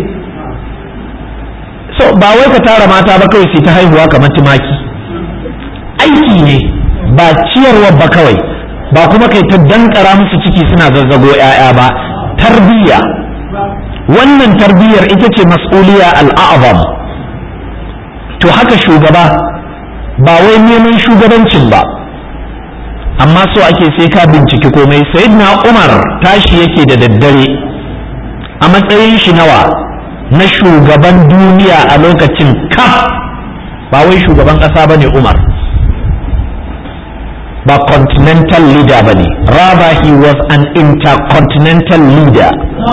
S1: so ba wai ka tara mata ba kawai sai ta haihuwa kamar tumaki aiki ne ba ciyarwa ba kawai ba kuma kai ta dankara musu ciki suna zazzago 'ya'ya ba tarbiyya wannan tarbiyyar ita ce mas'uliya al'azam to haka shugaba ba wai neman shugabancin ba amma so ake sai ka binciki komai sayyidina umar tashi yake da daddare a matsayin shi nawa na shugaban duniya a lokacin kaf ba wai shugaban ƙasa bane umar ba continental leader bane rather he was an intercontinental leader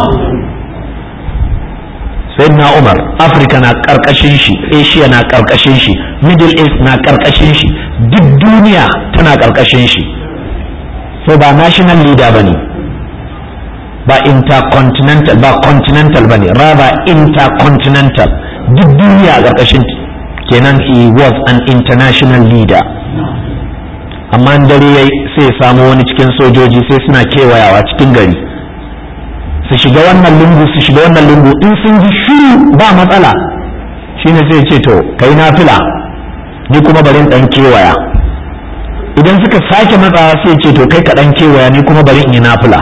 S1: sayyidina umar afirka na karkashin shi asia na karkashin shi middle east na karkashin shi duk duniya tana karkashin shi so ba national leader bane ba intercontinental ba continental bane rather intercontinental duk duniya a karkashin kenan he was an international leader amma dare yayi sai ya samu wani cikin sojoji sai suna kewayawa cikin gari su shiga wannan lungu su shiga wannan lungu in sun ji shiru ba matsala shine sai ce to kai nafila ni kuma bari dan kewaya idan suka sake matsawa sai ce to kai ka dan kewaya ni kuma bari in yi nafila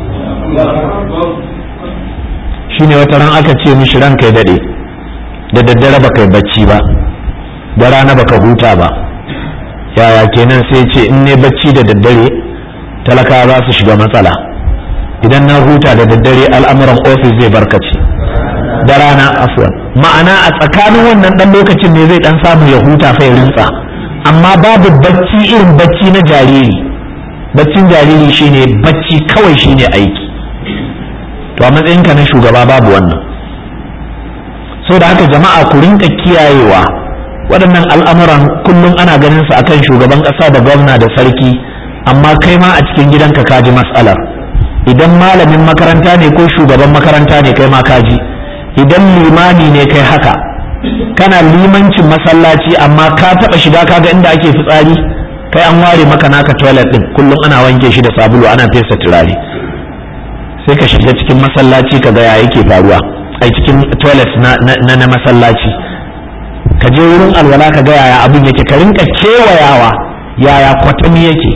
S1: shine wata ran aka ce mishi ran kai dade da daddare baka yi bacci ba da rana baka huta ba yaya kenan sai ce in ne bacci da daddare talakawa za su shiga matsala idan na huta da daddare al'amuran ofis zai barkace da rana afwan ma'ana a tsakanin wannan dan lokacin ne zai dan samu ya huta fa ya rintsa amma babu bacci irin bacci na jariri baccin jariri shine bacci kawai shine aiki to a matsayinka na shugaba babu wannan so da haka jama'a ku rinka kiyayewa waɗannan al'amuran kullum ana ganin su akan shugaban ƙasa da gwamna da sarki amma kai ma a cikin gidanka ka ji mas'alar idan malamin makaranta ne ko shugaban makaranta ne kai ma kaji idan limami ne kai haka kana limancin masallaci amma ka taba shiga kaga inda ake fitsari kai an ware maka naka toilet din kullum ana wanke shi da sabulu ana fesa turare sai ka shiga cikin masallaci ka ga ya yake faruwa ai cikin toilet na na, na masallaci ka je wurin alwala ka ga yaya abin yake ka rinka kewayawa yaya kwatami yake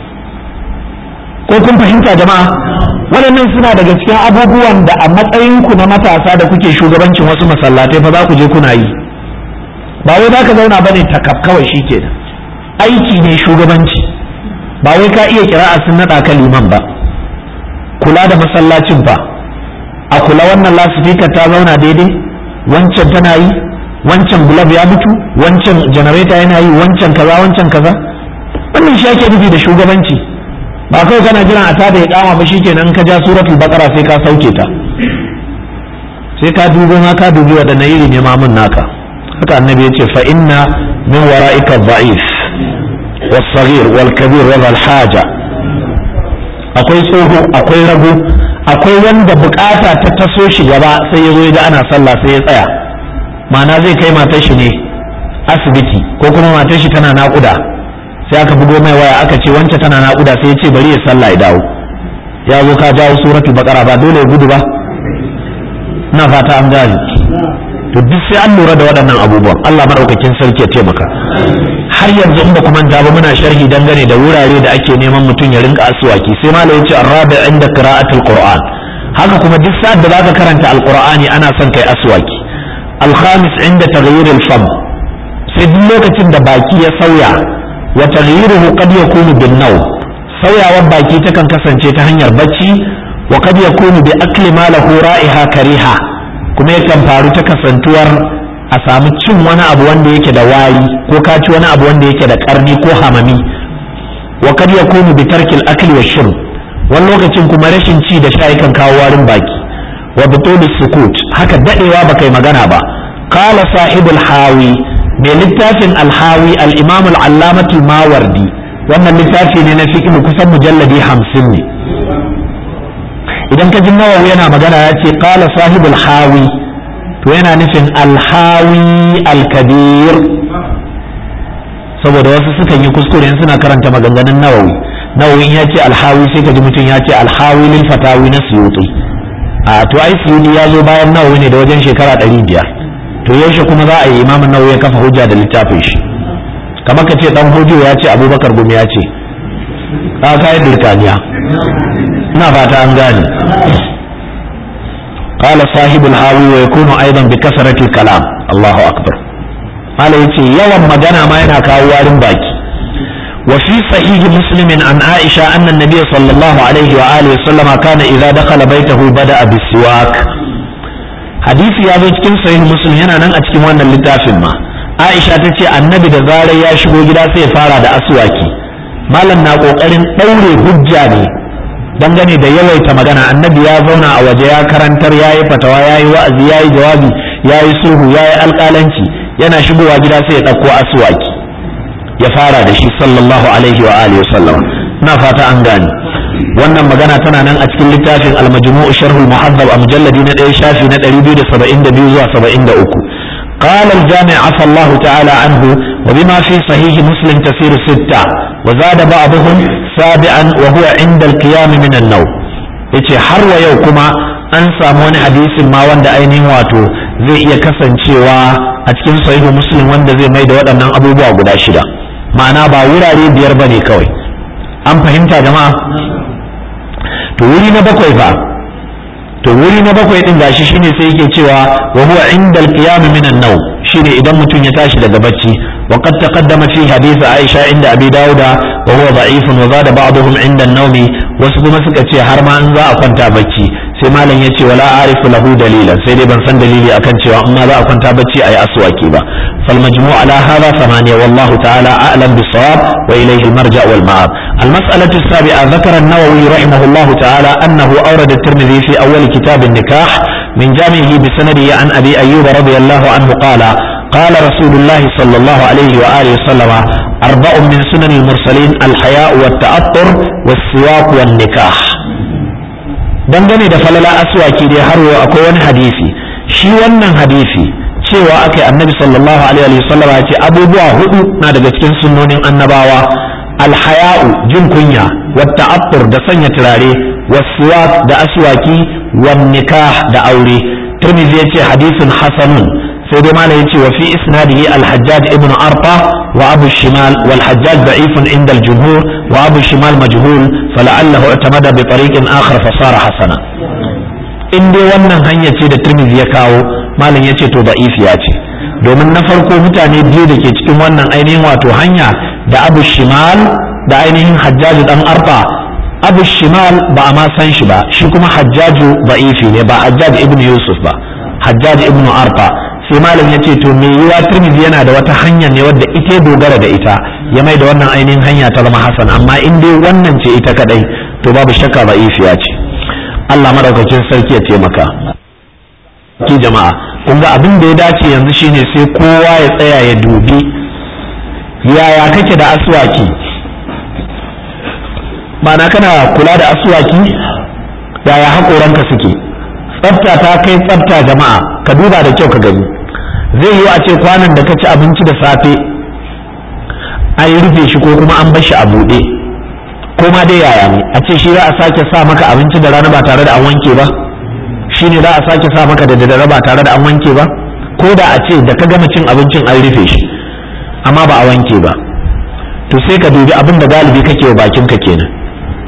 S1: ko kun fahimta jama'a waɗannan suna daga cikin abubuwan da a matsayinku na matasa da kuke shugabancin wasu masallatai fa za ku je kuna yi ba wai za ka zauna ba ne takaf kawai shi ke aiki ne shugabanci ba wai ka iya kira'a sun naɗa ka liman ba kula da masallacin fa a kula wannan lasifika ta zauna daidai wancan tana yi wancan gulab ya mutu wancan janareta yana yi wancan kaza wancan kaza wannan shi ake nufi da shugabanci ba kawai kana jiran a tada ya kama ba shikenan ka ja suratul baqara sai ka sauke ta sai ka dubo ma ka dubi wadannan iri ne mamun naka haka annabi ya ce fa inna min wara'ika dha'if was-saghir wal-kabir wa haja akwai tsoho akwai rago akwai wanda bukata ta taso shi gaba sai ya zo ya ga ana sallah sai ya tsaya ma'ana zai kai matar shi ne asibiti ko kuma matar shi tana naƙuda sai aka bugo mai waya aka ce wance tana naƙuda sai ya ce bari ya sallah ya dawo ya zo ka jawo suratul baqara ba dole ya gudu ba ina fata an gane to duk sai an lura da waɗannan abubuwan Allah madaukakin sarki ya taimaka har yanzu in ba ku manta ba muna sharhi dangane da wurare da ake neman mutum ya rinka aswaki sai malam ya ce arrabi inda qira'atul qur'an haka kuma duk sa'ad da zaka karanta alqur'ani ana son kai aswaki alkhamis inda taghyir alfam sai duk lokacin da baki ya sauya wa taghyiruhu qad yakunu bin nawm sauyawar baki takan kasance ta hanyar bacci wa qad yakunu bi akli ma lahu ra'iha kariha kuma yakan faru ta kasantuwar a samu cin wani abu wanda yake da wari ko ka ci wani abu wanda yake da karni ko hamami wa kad yakunu bi tarkil akli wa shurb wani lokacin kuma rashin ci da sha yakan kawo warin baki wa butul sukut haka dadewa baka yi magana ba qala sahibul hawi mai littafin alhawi al-imam al-allamatu mawardi wannan littafi ne na fiqh kusan mujalladi 50 ne idan ka ji nawawi yana magana ya ce qala sahibul hawi to yana nufin alhawi alkabir saboda wasu sukan yi kuskure in suna karanta maganganun nawawi nawawi ya ce alhawi sai ka ji mutum ya ce alhawi lil fatawi na suyuti a to ai suyuti ya zo bayan nawawi ne da wajen shekara ɗari biyar to yaushe kuma za a yi imamin nawawi ya kafa hujja da littafin shi kamar ka ce dan hojiyo ya ce abubakar gumi ya ce ka kai birtaniya ina fata an gane قال صاحب الهاوي ويكون ايضا بكثرة الكلام الله اكبر قال يتي يوم مجانا ما ينا كاوارن باكي وفي صحيح مسلم عن عائشة أن النبي صلى الله عليه وآله وسلم كان إذا دخل بيته بدأ بالسواك حديث يا cikin sahih muslim yana nan a cikin wannan littafin ma Aisha ta ce annabi da zarar ya shigo gida sai ya fara da aswaki malam na kokarin daure hujja ne dangane da yawaita magana annabi ya zauna a waje ya karantar ya yi fatawa ya yi wa'azi ya yi jawabi ya yi sulhu ya yi alƙalanci yana shigowa gida sai ya ɗauko asuwaki ya fara da shi sallallahu alaihi wa alihi wasallam na fata an gane wannan magana tana nan a cikin littafin al-majmu'u sharhul muhaddab a mujalladi na ɗaya shafi na 272 zuwa 73 قال الجامع عفى الله تعالى عنه وبما في صحيح مسلم تسير ستة وزاد بعضهم سابعا وهو عند القيام من النوم yace har wa yau kuma an samu wani hadisin ma wanda ainihin wato zai iya kasancewa a cikin sahihu muslim wanda zai mai da waɗannan abubuwa guda shida ma'ana ba wurare biyar bane kawai an fahimta jama'a to wuri na bakwai fa to wuri na bakwai din gashi shine sai yake cewa wa huwa indal qiyam min an-naw shine idan mutum ya tashi daga bacci wa qad taqaddama fi hadith Aisha inda Abi Dawuda wa huwa da'ifun wa zada ba'dhum inda an-nawm wasu kuma suka ce har ma an za a kwanta bacci sai malam ya ce wala arifu lahu dalilan sai dai ban san dalili akan cewa in ma za a kwanta bacci ayi aswaki ba fal majmu' ala hadha thamaniya wallahu ta'ala a'lam bis-sawab wa ilayhi al-marja' wal ma'ab المسألة السابعة ذكر النووي رحمه الله تعالى أنه أورد الترمذي في أول كتاب النكاح من جامعه بسنده عن أبي أيوب رضي الله عنه قال قال رسول الله صلى الله عليه وآله وسلم أربع من سنن المرسلين الحياء والتأطر والسواك والنكاح dangane da falala aswaki dai har yau akwai wani hadisi shi wannan hadisi cewa aka annabi sallallahu alaihi wa sallam ya ce abubuwa hudu na daga cikin sunnonin annabawa alhaya'u jin kunya wata abtur da sanya turare wasuwak da aswaki wan nikah da aure tirmidhi ya ce hadisin hasanun sai dai malam yace wa fi isnadihi al-hajjaj ibn arfa wa abu shimal wal hajjaj da'ifun inda al-jumhur wa abu shimal majhul fala'allahu i'tamada bi tariqin akhar fa sara hasana in dai wannan hanya ce da tirmidhi ya kawo malam yace to da'ifiya ce domin na farko mutane biyu da ke cikin wannan ainihin wato hanya da abu shimal da ainihin hajjaju dan arfa abu shimal ba a ma san shi ba shi kuma hajjaju ba'ifi ne ba hajjaj ibn yusuf ba hajjaj ibn arfa sai malam ya ce to me yiwa tirmidhi yana da wata hanya ne wadda ita dogara da ita ya mai da wannan ainihin hanya ta zama hasan amma in dai wannan ce ita kadai to babu shakka ba'ifiya ce Allah madaukakin sarki ya taimaka ki jama'a kun ga abin da ya dace yanzu shine sai kowa ya tsaya ya dubi yaya kake da aswaki ma'ana kana kula da aswaki yaya haƙoranka suke tsafta ta kai tsafta jama'a ka duba da kyau ka gani zai yi a ce kwanan da ka ci abinci da safe an yi rufe shi ko kuma an bar shi a buɗe ko ma dai yaya ne a ce shi za a sake sa maka abinci da rana ba tare da an wanke ba shi ne za a sake sa maka da daddare ba tare da an wanke ba ko da a ce da ka gama cin abincin an rufe shi amma ba a wanke ba to sai ka dubi abin da galibi kake wa bakinka kenan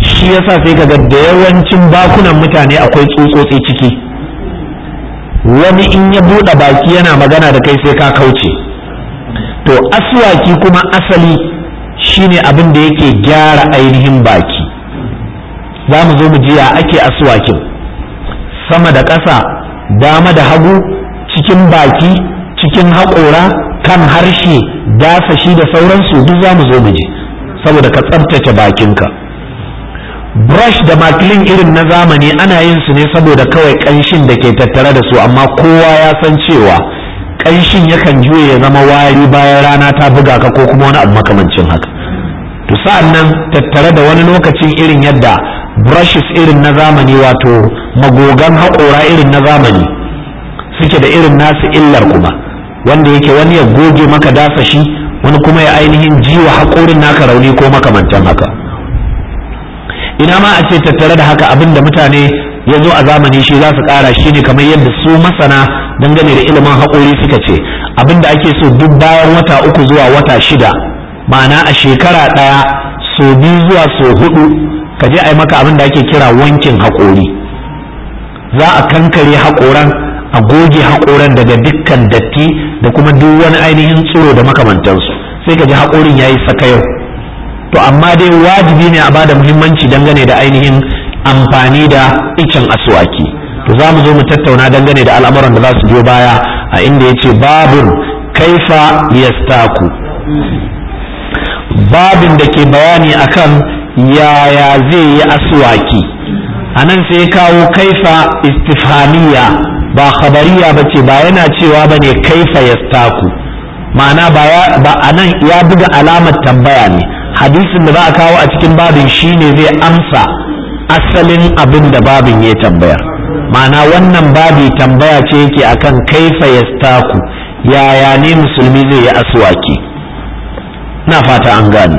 S1: shi yasa sai kaga da yawancin bakunan mutane akwai tsutsotsi ciki wani in ya buɗe baki yana magana da kai sai ka kauce to aswaki kuma asali shine abin da yake gyara ainihin baki za mu zo mu ji ya ake aswakin sama da ƙasa dama da hagu cikin baki cikin haƙora kan harshe dasashi da sauransu duk za mu zo mu ji saboda ka tsabtace bakinka brush da makilin irin na zamani ana yin su ne saboda kawai ƙanshin da ke tattare da su amma kowa ya san cewa ƙanshin yakan juye ya zama wari bayan rana ta buga ka ko kuma wani abu makamancin haka to sa'an nan tattare da wani lokacin irin yadda brushes irin na zamani wato magogan haƙora irin na zamani suke da irin nasu illar kuma wanda yake wani ya goge maka dasa shi wani kuma ya ainihin jiwa haƙorin naka rauni ko makamantan haka ina ma a ce tattare da haka abin da mutane ya zo a zamani shi za su ƙara shi ne kamar yadda su masana dangane da ilimin haƙori suka ce abin da ake so duk bayan wata uku zuwa wata shida ma'ana a shekara ɗaya so biyu zuwa so hudu ka je a yi maka abin da ake kira wankin haƙori za a kankare haƙoran a goge haƙoran daga dukkan datti da kuma duk wani ainihin tsiro da makamantansu sai ka ji haƙorin ya yi sakayau to amma dai wajibi ne a bada muhimmanci dangane da ainihin amfani da icen aswaki to za mu zo mu tattauna dangane da al'amuran da za su biyo baya a inda ya ce babun kaifa yastaku babin da ke bayani akan yaya zai yi aswaki a nan sai kawo kaifa istifhamiya ba khabariya ba ce ba yana cewa ba ne kaifa yastaku ma'ana ba a nan ya buga alamar tambaya ne hadisin da za a kawo a cikin babin shine zai amsa asalin abin da babin ya tambaya ma'ana wannan babi tambaya ce yake akan kaifa yastaku yaya ne musulmi zai yi aswaki na fata an gane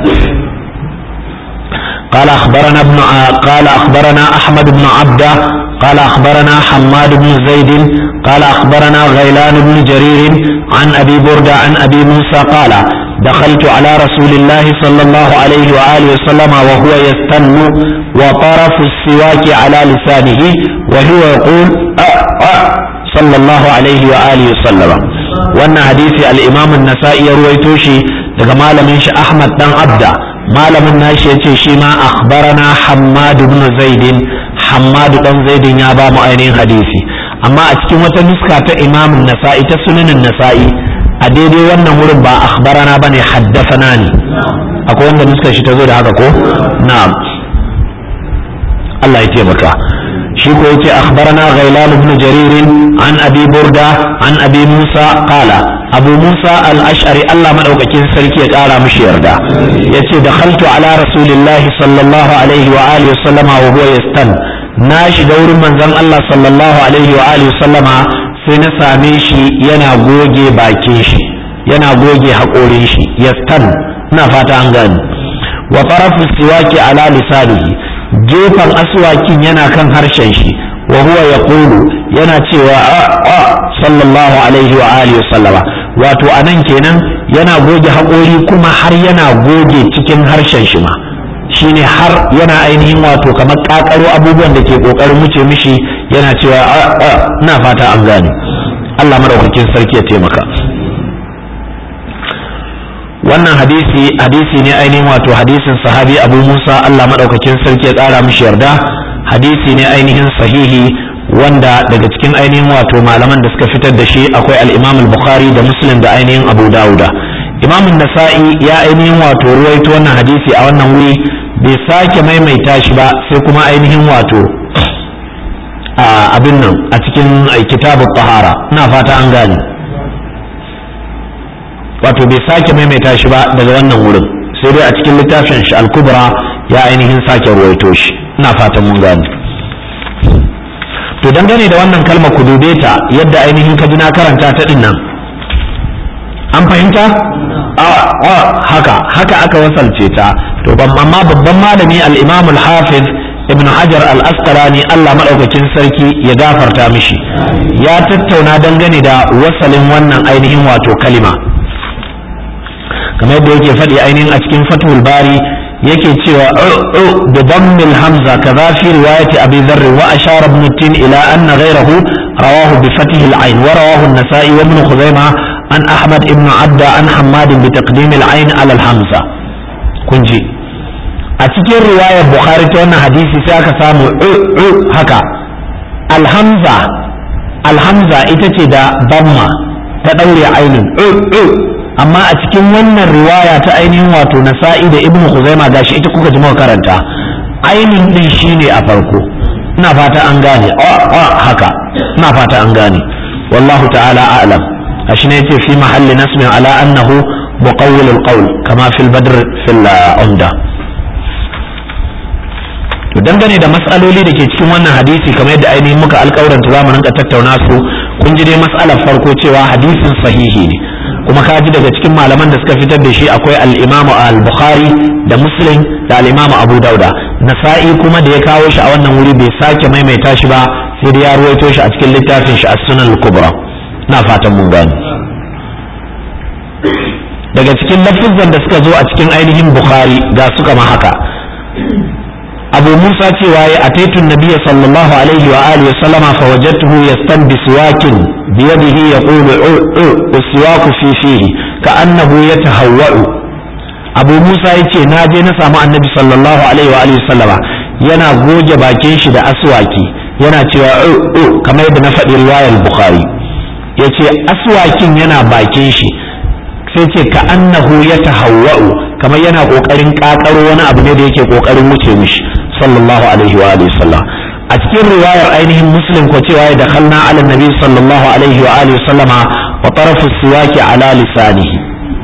S1: قال أخبرنا ابن قال أخبرنا أحمد بن عبده قال أخبرنا حماد بن زيد قال أخبرنا غيلان بن جرير عن أبي بردة عن أبي موسى قال دخلت على رسول الله صلى الله عليه وآله وسلم وهو يستن وطرف السواك على لسانه وهو يقول أه أه صلى الله عليه وآله وسلم وأن حديث الإمام النسائي رويتوشي daga malamin shi Ahmad dan Abda malamin nashi yace shi ma akhbarana Hammad ibn Zaid Hammad dan Zaid ya ba mu ainihin hadisi amma a cikin wata nuska ta Imam Nasa'i ta sunanin Nasa'i a daidai wannan wurin ba akhbarana bane haddathana ne akwai wanda nuskar shi ta zo da haka ko na'am Allah ya taimaka shi ko yace akhbarana ghailan ibn jarir an abi burda an abi musa qala abu musa al-ash'ari Allah madaukakin sarki ya kara mishi yarda yace dakhaltu ala rasulillahi sallallahu alaihi wa alihi sallama wa huwa yastan na shiga wurin manzon Allah sallallahu alaihi wa alihi sallama sai na same shi yana goge bakin shi yana goge haƙorin shi yastan ina fata an gani wa tarafu siwaki ala lisanihi gefen aswakin yana kan harshen shi wa huwa yaqulu yana cewa a a sallallahu alaihi wa alihi sallama wato anan kenan yana goge haƙori kuma har yana goge cikin harshen shi ma shine har yana ainihin wato kamar kakaro abubuwan da ke kokarin wuce mishi yana cewa a a ina fata an gane Allah madaukakin sarki ya taimaka wannan hadisi hadisi ne ainihin wato hadisin sahabi abu musa allah maɗaukakin sarki ya ƙara mishi yarda hadisi ne ainihin sahihi wanda daga cikin ainihin wato malaman da suka fitar da shi akwai al-imam al-bukhari da muslim da ainihin abu dauda imam nasa'i ya ainihin wato ruwaito wannan hadisi a wannan wuri bai sake maimaita shi ba sai kuma ainihin wato abin nan a cikin kitabu tahara ina fata an gane wato bai sake maimaita shi ba daga wannan wurin sai dai a cikin littafin shi al-kubra ya ainihin sake ruwaito shi ina fatan mun gane to dangane da wannan kalma ku dube ta yadda ainihin ka ji na karanta ta din nan an fahimta a haka haka aka wasalce ta to amma babban malami al-imam al-hafiz ibn hajar al-asqalani Allah madaukakin sarki ya gafarta mishi ya tattauna dangane da wasalin wannan ainihin wato kalima kamar yadda yake faɗi ainihin a cikin fathul bari yake cewa bi dammil hamza kaza fi riwayati abi dharr wa ashara ibn tin ila anna ghayrahu rawahu bi fathi al-ayn wa rawahu an-nasa'i wa ibn khuzaimah an ahmad ibn abda an hammad bi taqdim al-ayn ala al-hamza kunji a cikin riwayar bukhari ta wannan hadisi sai aka samu haka alhamza alhamza ita ce da damma ta daure ainin amma a cikin wannan riwaya ta ainihin wato nasa'i da ibnu khuzaima gashi ita kuka ji muka karanta ainin din shine a farko ina fata an gane haka ina fata an gane wallahu ta'ala a'lam ashi ne yace fi mahalli nasmin ala annahu muqawwil al-qawl kama fil badr fil umda to dangane da matsaloli da ke cikin wannan hadisi kamar yadda ainihin muka alƙawaranta za mu rinka tattauna su kun ji dai matsalar farko cewa hadisin sahihi ne kuma ka ji daga cikin malaman da suka fitar da shi akwai al-imam al-bukhari da muslim da al-imam abu dauda nasa'i kuma da ya kawo shi a wannan wuri bai sake maimaita shi ba sai da ya ruwaito shi a cikin littafin shi as-sunan al-kubra na fatan mun gane daga cikin lafizan da suka zo a cikin ainihin bukhari ga su kama haka abu musa cewa ya ataitun nabiya sallallahu alaihi wa alihi wa sallama fa wajadtuhu yastanbi siwakin bi yadihi yaqulu u uswaku fi fihi ka annahu yatahawwa'u abu musa yace na je na samu annabi sallallahu alaihi wa alihi wa sallama yana goge bakin shi da aswaki yana cewa u u kamar yadda na faɗi riwayar bukhari yace aswakin yana bakin shi sai ce ka annahu yatahawwa'u kamar yana kokarin kakaro wani abu ne da yake kokarin wuce mishi sallallahu alaihi wa alihi sallam a cikin riwayar ainihin muslim ko cewa ya dakhalna ala nabi sallallahu alaihi wa alihi sallama wa tarafu siwaki ala lisanihi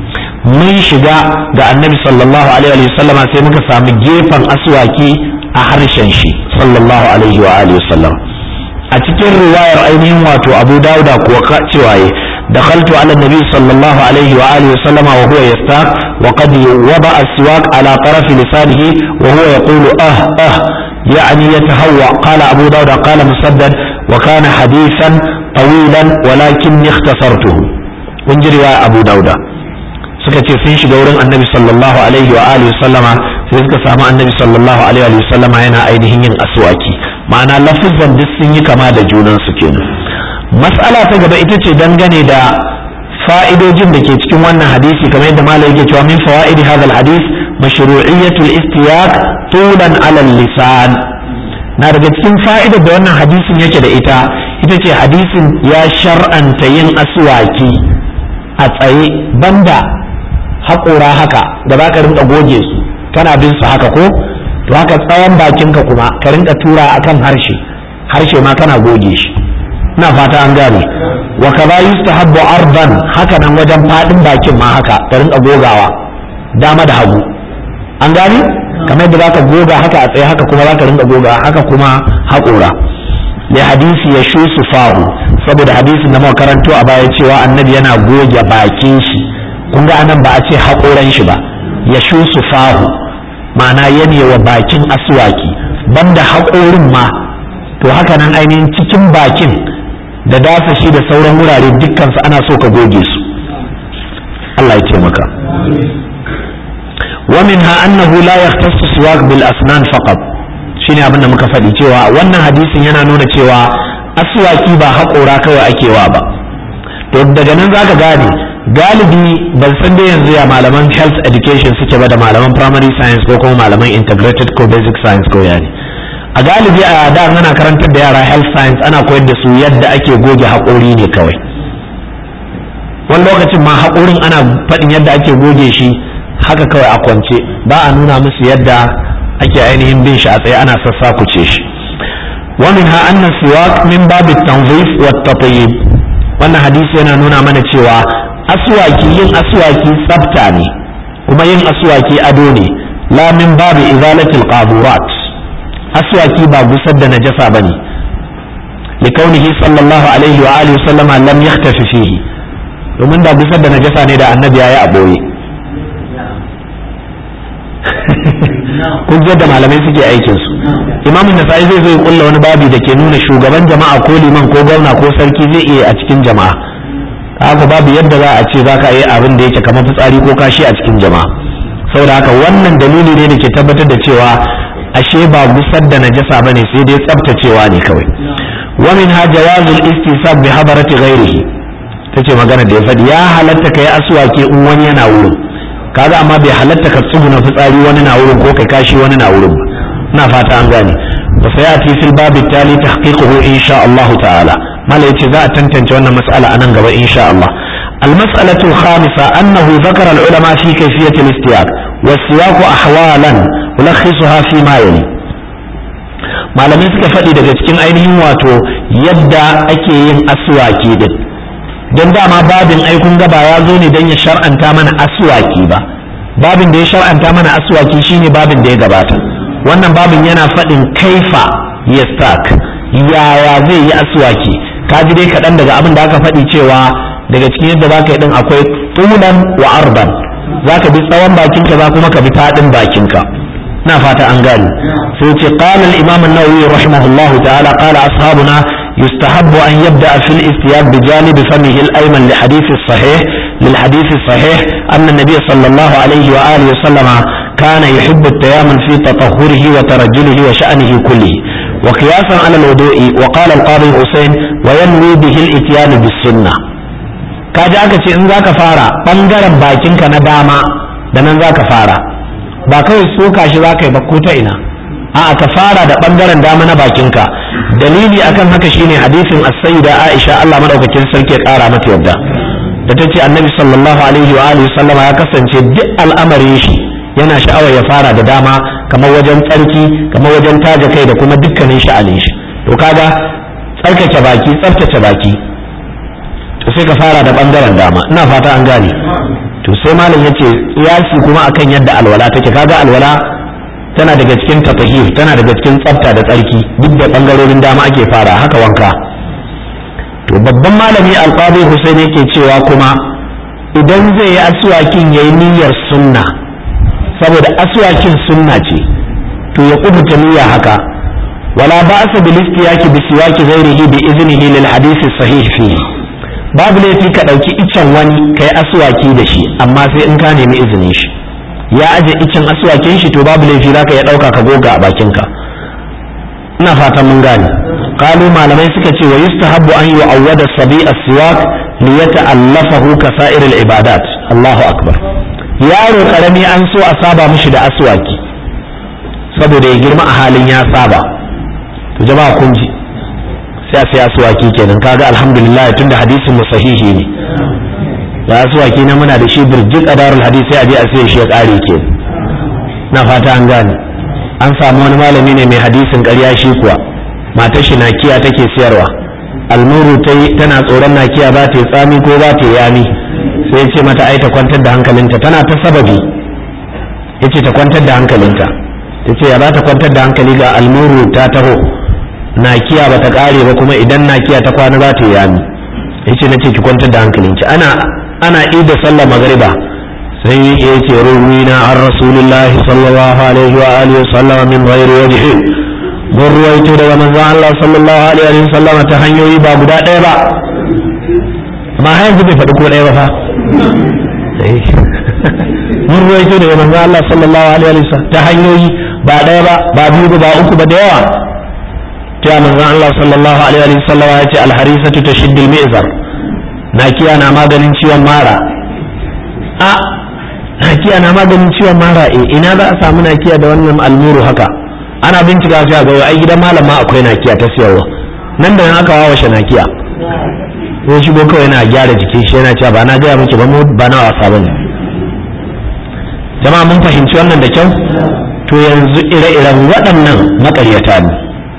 S1: mun shiga ga annabi sallallahu alaihi wa sallama sai muka samu gefen aswaki a harshen shi sallallahu alaihi wa alihi sallam a cikin riwayar ainihin wato abu dauda kuwa cewa دخلت على النبي صلى الله عليه وآله وسلم وهو يستاق وقد وضع السواك على طرف لسانه وهو يقول أه أه يعني يتهوى قال أبو داود قال مسدد وكان حديثا طويلا ولكني اختصرته ونجري أبو داود suka ce sun shiga wurin annabi sallallahu alaihi wa alihi sallama sai suka samu annabi sallallahu alaihi wa sallama yana ainihin yin aswaki ma'ana lafizan duk sun yi kama da junan su kenan mas'ala ta gaba ita ce dangane da fa'idojin da ke cikin wannan hadisi kamar yadda malai yake cewa min fawaidi hadha hadis mashru'iyyatul istiyaq tulan ala lisan na daga cikin fa'idar da wannan hadisin yake da ita ita ce hadisin ya shar'anta yin aswaki a tsaye banda haƙora haka da za ka rinka goge su kana bin su haka ko to haka tsawon bakinka kuma ka rinka tura akan harshe harshe ma kana goge shi ina fata an gane wa kaza yustahabbu ardan haka nan wajen fadin bakin ma haka ka rinka gogawa dama da hagu an gane kamar yadda zaka goga haka a tsaye haka kuma zaka rinka goga haka kuma haƙora li hadisi ya shu fahu saboda hadisin da muka karanto a baya cewa annabi yana goge bakin shi kun ga anan ba a ce haƙoran shi ba ya shu fahu ma'ana yana wa bakin aswaki banda haƙorin ma to haka nan ainihin cikin bakin da dasa shi da sauran wurare dukkansu ana so ka goge su Allah ya taimaka wa minha annahu la yahtassu siwak bil asnan faqat shine abin da muka faɗi cewa wannan hadisin yana nuna cewa aswaki ba haƙora kawai ake wa ba to daga nan zaka gane galibi ban san dai yanzu ya malaman health education suke ba da malaman primary science ko kuma malaman integrated ko basic science ko yani a galibi a da ana karantar da yara health science ana koyar da su yadda ake goge haƙori ne kawai wani lokacin ma haƙorin ana faɗin yadda ake goge shi haka kawai a kwance ba a nuna musu yadda ake ainihin bin shi a tsaye ana sassakuce shi ومنها أن السواك من باب التنظيف والتطيب wannan hadisi yana nuna mana cewa aswaki yin aswaki tsafta ne kuma yin aswaki ado ne la min babu izalatil qaburat aswaki ba gusar da najasa bane likaunihi sallallahu alaihi wa alihi sallama lam yaktafi fihi domin da gusar da najasa ne da annabi yayi a boye kun da malamai suke aikin su imamun nasa'i zai zo ya kulla wani babi da ke nuna shugaban jama'a ko liman ko gwamna ko sarki zai iya a cikin jama'a haka babu yadda za a ce za ka yi abin da yake kamar fitsari ko kashi a cikin jama'a saboda haka wannan dalili ne da ke tabbatar da cewa ashe ba gusar da najasa bane sai dai tsaftacewa ne kawai wa min ha jawazul istisab bi hadarati ghairihi tace magana da ya faɗi ya halatta kai aswaki in wani yana wurin kaga amma bai halatta ka tsuguna fitsari wani na wurin ko kai kashi wani na wurin ba ina fata an gane wa sayati fil babi tali tahqiquhu insha Allah ta'ala mala yace za a tantance wannan mas'ala anan gaba insha Allah المسألة الخامسة أنه ذكر العلماء في كيفية الاستياق والسياق أحوالا ألخصها فيما يلي malamai suka faɗi daga cikin ainihin wato yadda ake yin aswaki din don dama babin aikun gaba ya zo ne don ya shar'anta mana aswaki ba babin da ya shar'anta mana aswaki shine babin da ya gabata wannan babin yana faɗin kaifa ya stak yaya zai yi aswaki ka ji dai kaɗan daga abin da aka faɗi cewa daga cikin yadda za ka yi ɗin akwai tulan wa arban za ka bi tsawon bakinka za kuma ka bi faɗin bakinka na fata an gani sai ce qala al-imam an-nawawi rahimahullahu ta'ala qala ashabuna yustahabbu an yabda fi al-istiyab bi janib famihi al-ayman li hadith as-sahih lil hadith as-sahih anna an-nabiy sallallahu alayhi wa alihi wa sallama kana yuhibbu at-tayammum fi tatahhurihi wa tarajjulihi wa sha'nihi kullihi وقياسا على الوضوء وقال القاضي حسين وينوي به الاتيان بالسنه kaji aka ce in zaka fara bangaren bakinka na dama da nan zaka fara ba kawai soka shi zaka yi ba ko ta ina a'a ka fara da bangaren dama na bakinka dalili akan haka shine hadisin as-sayyida Aisha Allah madaukakin sarki ya kara mata yadda da ta ce annabi sallallahu alaihi wa alihi sallama ya kasance duk al'amarin shi yana sha'awar ya fara da dama kamar wajen tsarki kamar wajen taja kai da kuma dukkanin sha'anin shi to kaga tsarkake baki tsaftace baki to sai ka fara da bangaren dama ina fata an gane to sai malam yace kiyasi kuma akan yadda alwala take kaga alwala tana daga cikin tatahir tana daga cikin tsafta da tsarki duk da bangarorin dama ake fara haka wanka to babban malami alqadi Husaini yake cewa kuma idan zai yi aswakin yayi niyyar sunna saboda aswakin sunna ce to ya kubuta niyya haka wala ba'sa bil istiyaki bi siwaki ghairihi bi iznihi lil hadith sahih fihi babu laifi ka ɗauki icen wani ka yi aswaki da shi amma sai in ka nemi izinin shi ya aje icen aswakin shi to babu laifi za ka iya ɗauka ka goga a bakinka ina fatan mun gane kalu malamai suka ce wa yustahabbu an yu'awwada sabi as-siwak li yata'allafahu ka sa'iril ibadat Allahu akbar yaro karami an so a saba mishi da aswaki saboda ya girma a halin ya saba to jama'a kun ji sai a sai asuwaki kenan kaga alhamdulillah tunda hadisin mu sahihi ne da asuwaki na muna da shi birjik a darul hadisi sai a je a sai shi ya kare ke na fata an gane an samu wani malami ne mai hadisin ƙarya shi kuwa matar shi nakiya take siyarwa almuru tana tsoron nakiya ba ta yi tsami ko ba ta yi yami sai ce mata ai ta kwantar da hankalinta tana ta sababi yace ta kwantar da hankalinta yace ya za ta kwantar da hankali ga almuru ta taho nakiya ba ta kare ba kuma idan nakiya ta kwana za ta yi yami yace na ce ki kwantar da hankalinki ana ana ida sallar magriba sai ya ce ruwina an rasulullahi sallallahu alaihi wa alihi sallama min ghairi wajhi mun ruwaito daga manzon Allah sallallahu alaihi wa sallama ta hanyoyi ba guda ɗaya ba amma har yanzu bai faɗi ko ɗaya ba fa mun ruwaito daga manzon Allah sallallahu alaihi wa sallam ta hanyoyi ba ɗaya ba ba biyu ba uku ba da yawa cewa manzon Allah sallallahu alaihi wa sallam ya ce alharisatu tashiddul mi'zar nakiya na maganin ciwon mara a nakiya na maganin ciwon mara eh ina za a samu nakiya da wannan almuru haka ana bincika sai ga ai gidan malama akwai nakiya ta siyarwa nan da nan aka wawashe nakiya ko shigo kawai yana gyara jikin shi yana cewa ba na gaya miki ba mu ba na wasa bane jama'a mun fahimci wannan da kyau to yanzu ire-iren waɗannan maƙaryata ne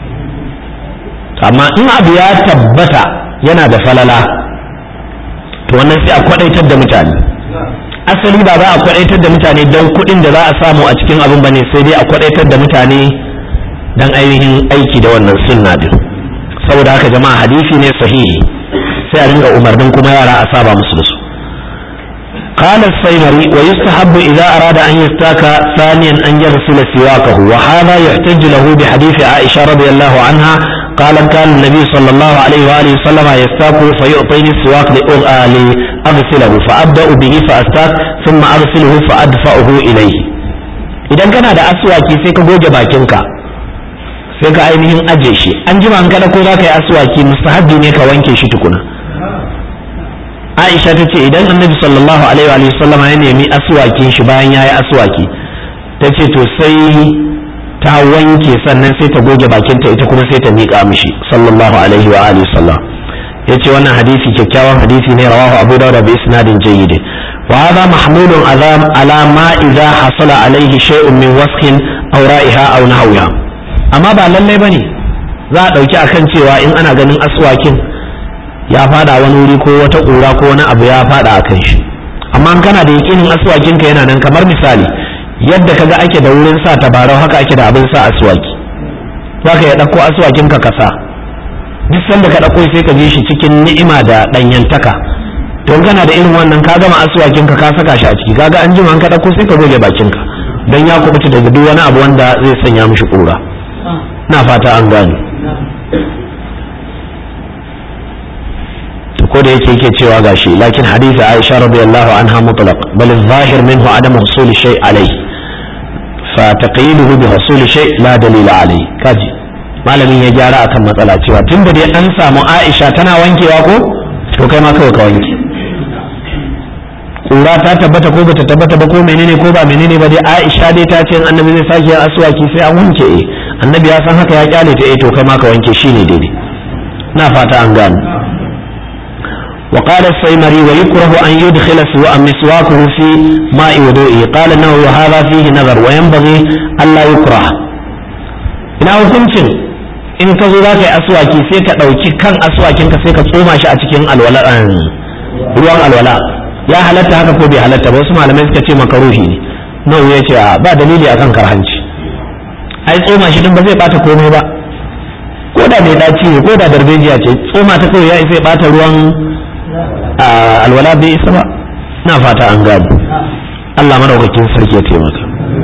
S1: amma in abu ya tabbata yana da falala to wannan sai a kwadaitar da mutane asali ba za a kwadaitar da mutane don kuɗin da za a samu a cikin abin bane sai dai a kwadaitar da mutane don ainihin aiki da wannan sunna din saboda haka jama'a hadisi ne sahihi sai a ringa umarnin kuma yara a saba musu da su قال السيمري ويستحب إذا أراد أن يستاك ثانيا أن يغسل سواكه وهذا يحتج له بحديث عائشة رضي الله عنها قال كان النبي صلى الله عليه وآله وسلم يستاك فيعطيني السواك لأغسله فأبدأ به فأستاك ثم أغسله فأدفعه إليه idan kana da aswaki sai ka goge bakinka sai ka ainihin aje shi an jima an kada ko za ka yi aswaki mustahabbi ne ka wanke shi tukuna Aisha ta ce idan annabi sallallahu alaihi wa sallama ya nemi aswakin shi bayan ya yi aswaki ta ce to sai ta wanke sannan sai ta goge bakinta ita kuma sai ta miƙa mishi sallallahu alaihi wa alihi sallam yace wannan hadisi kyakkyawan hadisi ne rawahu abu dawud bi isnadin jayyid wa hadha mahmulun azam ala ma idza hasala alaihi shay'un min wasqin aw ra'iha aw nahwiha amma ba lalle bane za a dauki akan cewa in ana ganin aswakin ya fada wani wuri ko wata ƙura ko wani abu ya fada akan shi amma kana da yakinin aswakinka yana nan kamar misali yadda kaga ake da wurin sa tabarau haka ake da abin sa aswaki za ka ya ɗauko aswakin ka kasa duk sanda ka ɗauko sai ka je shi cikin ni'ima da ɗanyantaka to kana da irin wannan ka gama aswakin ka ka saka shi a ciki kaga an jima ka ɗauko sai ka goge bakin ka dan ya kubuta daga duk wani abu wanda zai sanya mishi ƙura na fata an gane ko da yake yake cewa gashi lakin hadisi Aisha radiyallahu anha mutlaq bal zahir minhu adam husul shay alayhi فتقييده بحصول شيء لا دليل عليه kaji malamin ya gyara akan matsala cewa tun da dai an samu Aisha tana wankewa ko to kai ma kawai ka wanke kura ta tabbata ko bata tabbata ba ko menene ko ba menene ba dai Aisha dai ta ce annabi zai sake yin aswaki sai an wanke eh annabi ya san haka ya kyale ta eh to kai ma ka wanke shine daidai na fata an gane وقال السيمري ويكره أن يدخل مسواكه في ماء وضوئه قال أنه وهذا فيه نظر وينبغي ألا يكره ina hukuncin in ka zo za ka yi aswaki sai ka ɗauki kan aswakinka sai ka tsoma shi a cikin alwala ruwan alwala ya halatta haka ko bai halatta ba wasu malamai suka ce makaruhi ne nau ya ce ba dalili akan karhanci ai tsoma shi din ba zai bata komai ba ko da mai daci ne ko da darbejiya ce tsoma ta kawai ya isa ya bata ruwan alwala bai isa ba na fata an gano Allah madaukakin sarki ya taimaka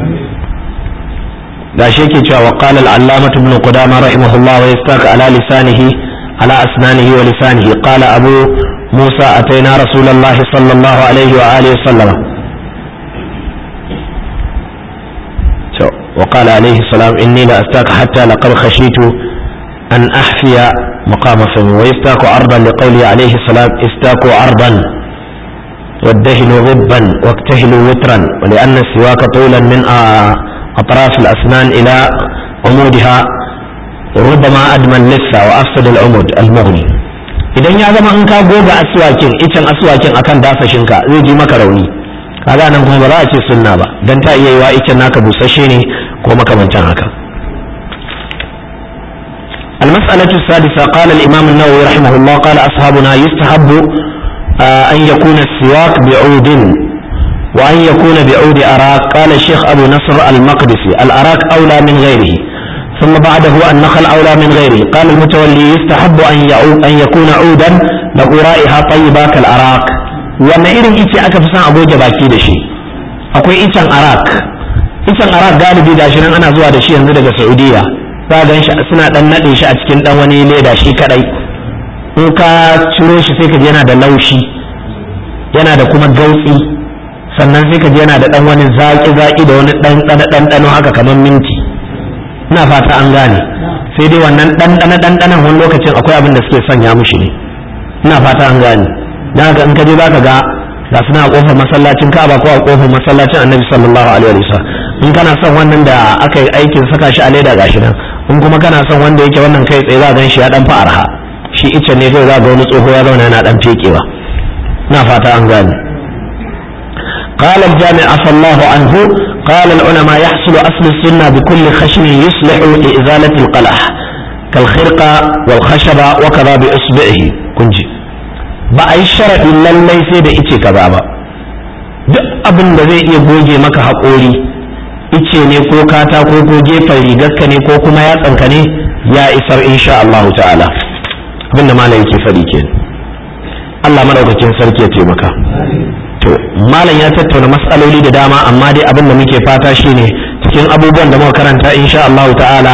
S1: da shi yake cewa qala al-allamah ibn qudama rahimahullah wa yastaka ala lisanihi ala asnanihi wa lisanihi qala abu musa ataina rasulullahi sallallahu alaihi wa alihi sallam وقال عليه السلام إني لأستاك حتى لقد خشيت أن أحفي مقام فمي ويستاك عرضا لقوله عليه السلام استاكوا عرضا وادهنوا غبا واكتهلوا وترا ولأن السواك طولا من أطراف الأسنان إلى عمودها ربما أدمى اللثة وأفسد العمود المغني idan ya zama in ka goga aswakin icen aswakin akan dasashinka zai ji maka rauni kaga nan kuma ba za a ce sunna ba dan ta iya yiwa icen naka busasshe ne ko makamantan haka المسألة السادسة قال الإمام النووي رحمه الله قال أصحابنا يستحب أن يكون السواك بعود وأن يكون بعود أراك قال الشيخ أبو نصر المقدسي الأراك أولى من غيره ثم بعده النخل أولى من غيره قال المتولي يستحب أن, أن يكون عودا له رائحة طيبة كالأراك وأن إذن إيتي أكفسان أبو جباكي دشي أكوي إيتان أراك إيتان أراك قال بي داشنا أنا زوا دشي ينزل سعودية za gan shi suna dan nade shi a cikin dan wani leda shi kadai in ka ciro shi sai ka ji yana da laushi yana da kuma gautsi sannan sai ka ji yana da dan wani zaki zaki da wani dan dan dan haka kamar minti ina fata an gane sai dai wannan dan dan dan dan wani lokacin akwai abin da suke sanya mishi ne ina fata an gane dan haka in ka je zaka ga ga suna a kofar masallacin Ka'aba ko a kofar masallacin Annabi sallallahu alaihi wasallam in kana son wannan da aka yi aikin saka shi a leda gashi nan in kuma kana son wanda yake wannan kai tsaye za gan shi ya dan fa arha shi icce ne kai za ga wani tsoho ya zauna yana dan fekewa na fata an gane قال الجامع عفى الله عنه قال العلماء يحصل أصل السنة بكل خشن يصلح لإزالة القلح كالخرقة والخشبة وكذا بإصبعه كنجي بأي شرع لله سيد إيتي كذا duk abin da zai iya goge maka haƙori ice ne ko katako ko gefen rigarka ne ko kuma yatsanka ne ya isar insha Allah ta'ala abinda malam yake faɗi ke Allah madaukakin sarki ya taimaka to malam ya tattauna matsaloli da dama amma dai abin da muke fata shine cikin abubuwan da muka karanta insha Allah ta'ala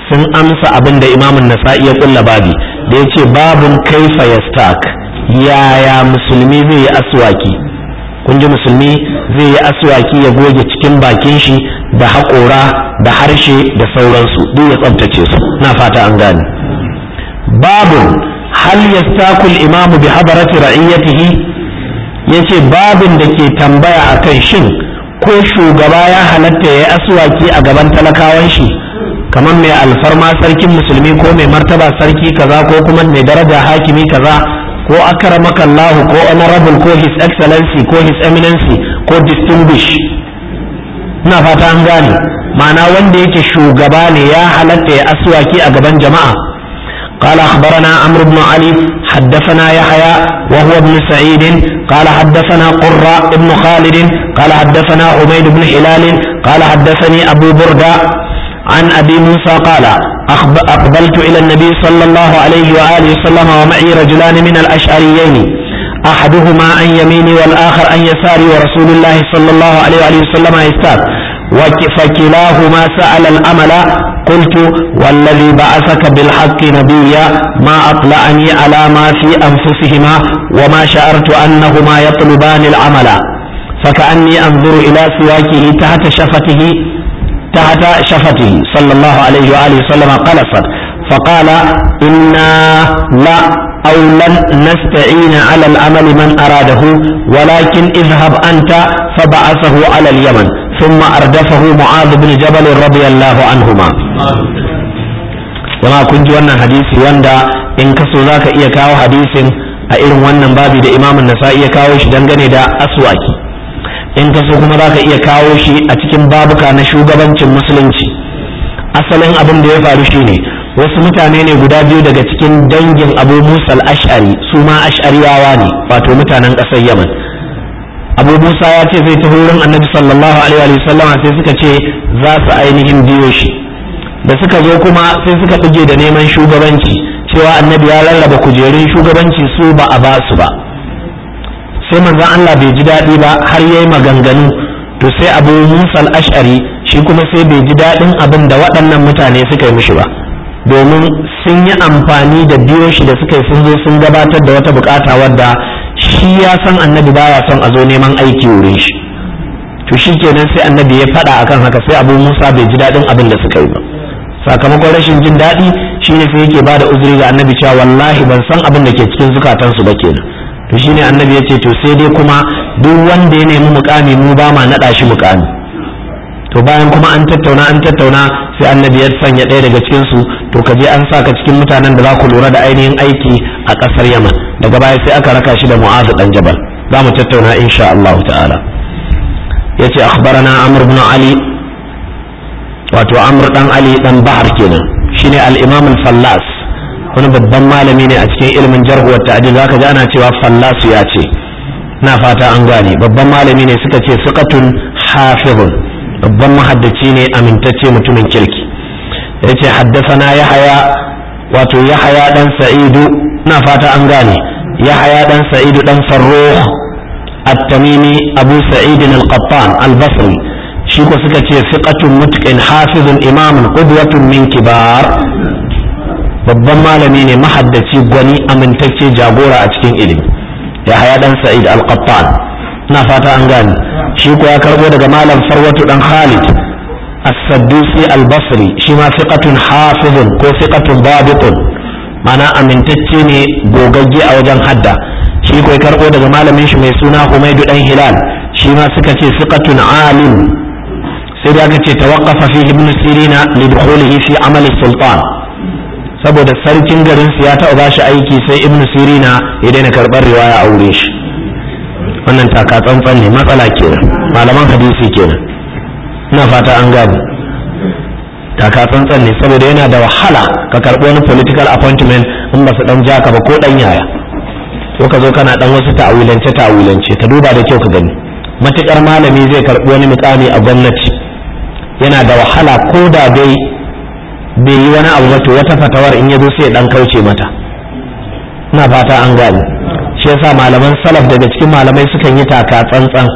S1: sun amsa abin da imamun nasa'i ya kulla babi da ya ce babun kaifa yastak yaya musulmi zai yi aswaki kun ji musulmi zai yi aswaki ya goge cikin bakin shi da haƙora da harshe da sauransu duk ya tsabtace su na fata an gane babun hal yastakul imamu bi hadarati ra'iyatihi yace babin da ke tambaya akan shin ko shugaba ya halatta ya yi aswaki a gaban talakawan shi kamar mai alfarma sarkin musulmi ko mai martaba sarki kaza ko kuma mai daraja hakimi kaza ko akramaka Allah ko honorable ko his excellency ko his eminency ko distinguish ina fata an gane ma'ana wanda yake shugaba ne ya halatta ya aswaki a gaban jama'a قال أخبرنا عمرو بن علي حدثنا يحيى وهو ابن سعيد قال حدثنا قرة ابن خالد قال حدثنا عبيد بن هلال قال حدثني أبو بردة عن أبي موسى قال أقبلت إلى النبي صلى الله عليه وآله وسلم ومعي رجلان من الأشعريين أحدهما عن يميني والآخر عن يساري ورسول الله صلى الله عليه وآله وسلم يستاذ فكلاهما سأل الأمل قلت والذي بعثك بالحق نبيا ما أطلعني على ما في أنفسهما وما شعرت أنهما يطلبان العمل فكأني أنظر إلى سواكه تحت شفته تحت شفته صلى الله عليه وآله وسلم قلصت فقال إنا لا أو لن نستعين على العمل من أراده ولكن اذهب أنت فبعثه على اليمن ثم أردفه معاذ بن جبل رضي الله عنهما jama'a kun ji wannan hadisi wanda in ka so zaka iya kawo hadisin a irin wannan babi da imamun nasa'i ya kawo shi dangane da aswaki in ka so kuma zaka iya kawo shi a cikin babuka na shugabancin musulunci asalin abin da ya faru shine wasu mutane ne guda biyu daga cikin dangin abu musa al-ash'ari su ma ash'ariyawa ne wato mutanen ƙasar yaman abu musa ya ce zai taho wurin annabi sallallahu alaihi wa sallama sai suka ce za su ainihin biyo shi da suka zo kuma sai suka buge da neman shugabanci cewa annabi ya rarraba kujerun shugabanci su ba a ba su ba sai manzon Allah bai ji daɗi ba har yayi maganganu to sai abu musa al-ash'ari shi kuma sai bai ji daɗin abin da waɗannan mutane suka yi mishi ba domin sun yi amfani da biyo shi da suka yi sun zo sun gabatar da wata bukata wadda shi ya san annabi baya son a zo neman aiki wurin shi to shi kenan sai annabi ya faɗa akan haka sai abu musa bai ji daɗin abin da suka yi ba sakamakon rashin jin daɗi shine sai yake bada uzuri ga annabi cewa wallahi ban san abin da ke cikin zukatansu ba kenan to shine annabi ya ce to sai dai kuma duk wanda ya nemi mukami mu ba ma naɗa shi mukami to bayan kuma an tattauna an tattauna sai annabi ya sanya ɗaya daga cikin su to ka je an sa ka cikin mutanen da za ku lura da ainihin aiki a ƙasar yaman daga baya sai aka raka shi da mu'azu dan jabal za mu tattauna insha Allah ta'ala yace akhbarana amr ibn ali wato amr dan ali dan bahar kenan shine al-imam al-fallas wani babban malami ne a cikin ilimin jarh wa ta'dil zaka ji ana cewa fallas ya ce na fata an gane babban malami ne suka ce siqatun hafizun babban mahaddaci ne amintacce mutumin kirki yace haddathana yahaya wato yahaya dan sa'idu na fata an gane yahaya dan sa'idu dan farruh at-tamimi abu sa'id al-qattan al-basri shi ko suka ce fiqatun mutqin hafizun imamun qudwatun min kibar babban malami ne mahaddaci gwani amintacce jagora a cikin ilimi yahaya dan sa'id al-qattan na fata an gane shi ko ya karbo daga malam farwatu dan khalid as-saddusi al-basri shi ma fiqatun hafizun ko fiqatun dabitun mana amintacce ne gogagge a wajen hadda shi ko ya karbo daga malamin shi mai suna Humaidu dan Hilal shi ma suka ce fiqatun alim sai da aka ce tawaqqafa fi ibn sirina li dukhulihi fi amal sultan saboda sarkin garin su ya taɓa bashi aiki sai ibn sirina ya daina karɓar riwaya a wurin shi wannan taka tsantsan ne matsala kenan malaman hadisi kenan ina fata an gane taka tsantsan ne saboda yana da wahala ka karɓi wani political appointment in ba su dan ja ka ba ko dan yaya ko ka zo kana dan wasu ta'awilance ta'awilance ka duba da kyau ka gani matukar malami zai karɓi wani mukami a gwamnati yana da wahala ko da dai bai yi wani abu ba to wata fatawar in ya zo sai dan kauce mata ina fata an gane shi yasa malaman salaf daga cikin malamai sukan yi taka tsantsan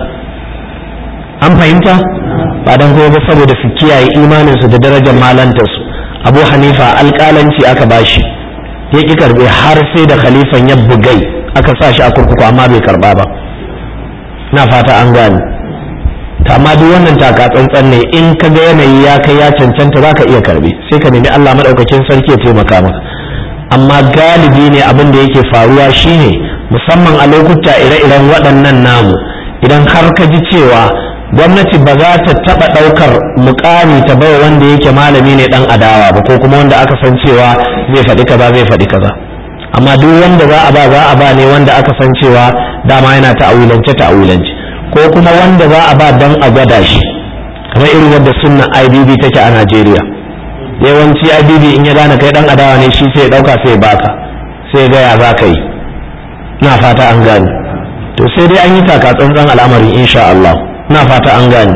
S1: an fahimta ba dan kuma ba saboda su kiyaye imanin su da darajar malantar su abu hanifa alƙalanci aka bashi ya ƙi karɓe har sai da khalifan ya bugai aka sa shi a kurkuku amma bai karɓa ba na fata an gane ta amma duk wannan taka tsantsan ne in ka ga yanayi ya kai ya cancanta za ka iya karɓe sai ka nemi allah maɗaukakin sarki ya taimaka maka amma galibi ne abin da yake faruwa shine musamman a lokuta ire-iren waɗannan namu idan har ka ji cewa gwamnati ba za ta taɓa ɗaukar mukami ta bai wanda yake malami ne ɗan adawa ba ko kuma wanda aka san cewa zai faɗi kaza zai faɗi kaza amma duk wanda za a ba za a ba ne wanda aka san cewa dama yana ta'awilance ta'awilance ko kuma wanda za a ba dan a gwada shi kamar irin wadda sunna IBB take a Najeriya yawanci IBB in ya gane kai dan adawa ne shi sai ya dauka sai ya baka sai ga ya za ka yi na fata an gane to sai dai an yi taka tsantsan al'amarin insha Allah na fata an gane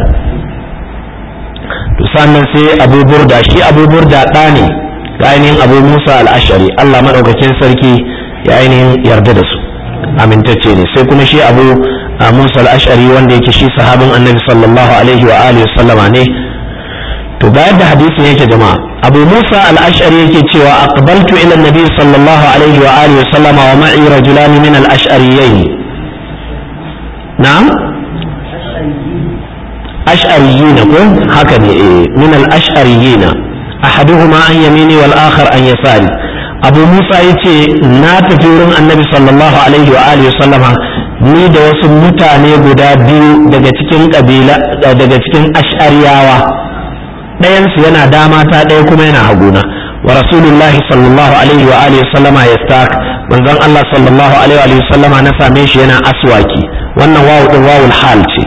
S1: to sannan sai Abu Burda shi Abu Burda ɗa ne ga ainihin Abu Musa al-Ashari Allah madaukakin sarki ya ainihin yarda da su amintacce ne sai kuma shi Abu Musa al-Ashari wanda yake shi sahabin Annabi sallallahu alaihi wa alihi sallama ne to bayan da hadisin yake jama'a Abu Musa al-Ashari yake cewa aqbaltu ila Nabi sallallahu alaihi wa alihi sallama wa ma'i rajulan min al-ash'ariyayn na'am ash'ariyina ko haka ne eh min al-ash'ariyina ahaduhuma an yamini wal akhar an yasari Abu Musa yace na tafi wurin Annabi sallallahu alaihi wa alihi sallama ni da wasu mutane guda biyu daga cikin kabila daga cikin ash'ariyawa ɗayansu yana dama ta ɗaya kuma yana haguna wa rasulullahi sallallahu alaihi wa alihi sallama yastak manzon Allah sallallahu alaihi wa sallama na same shi yana aswaki wannan wawu din wawul hal ce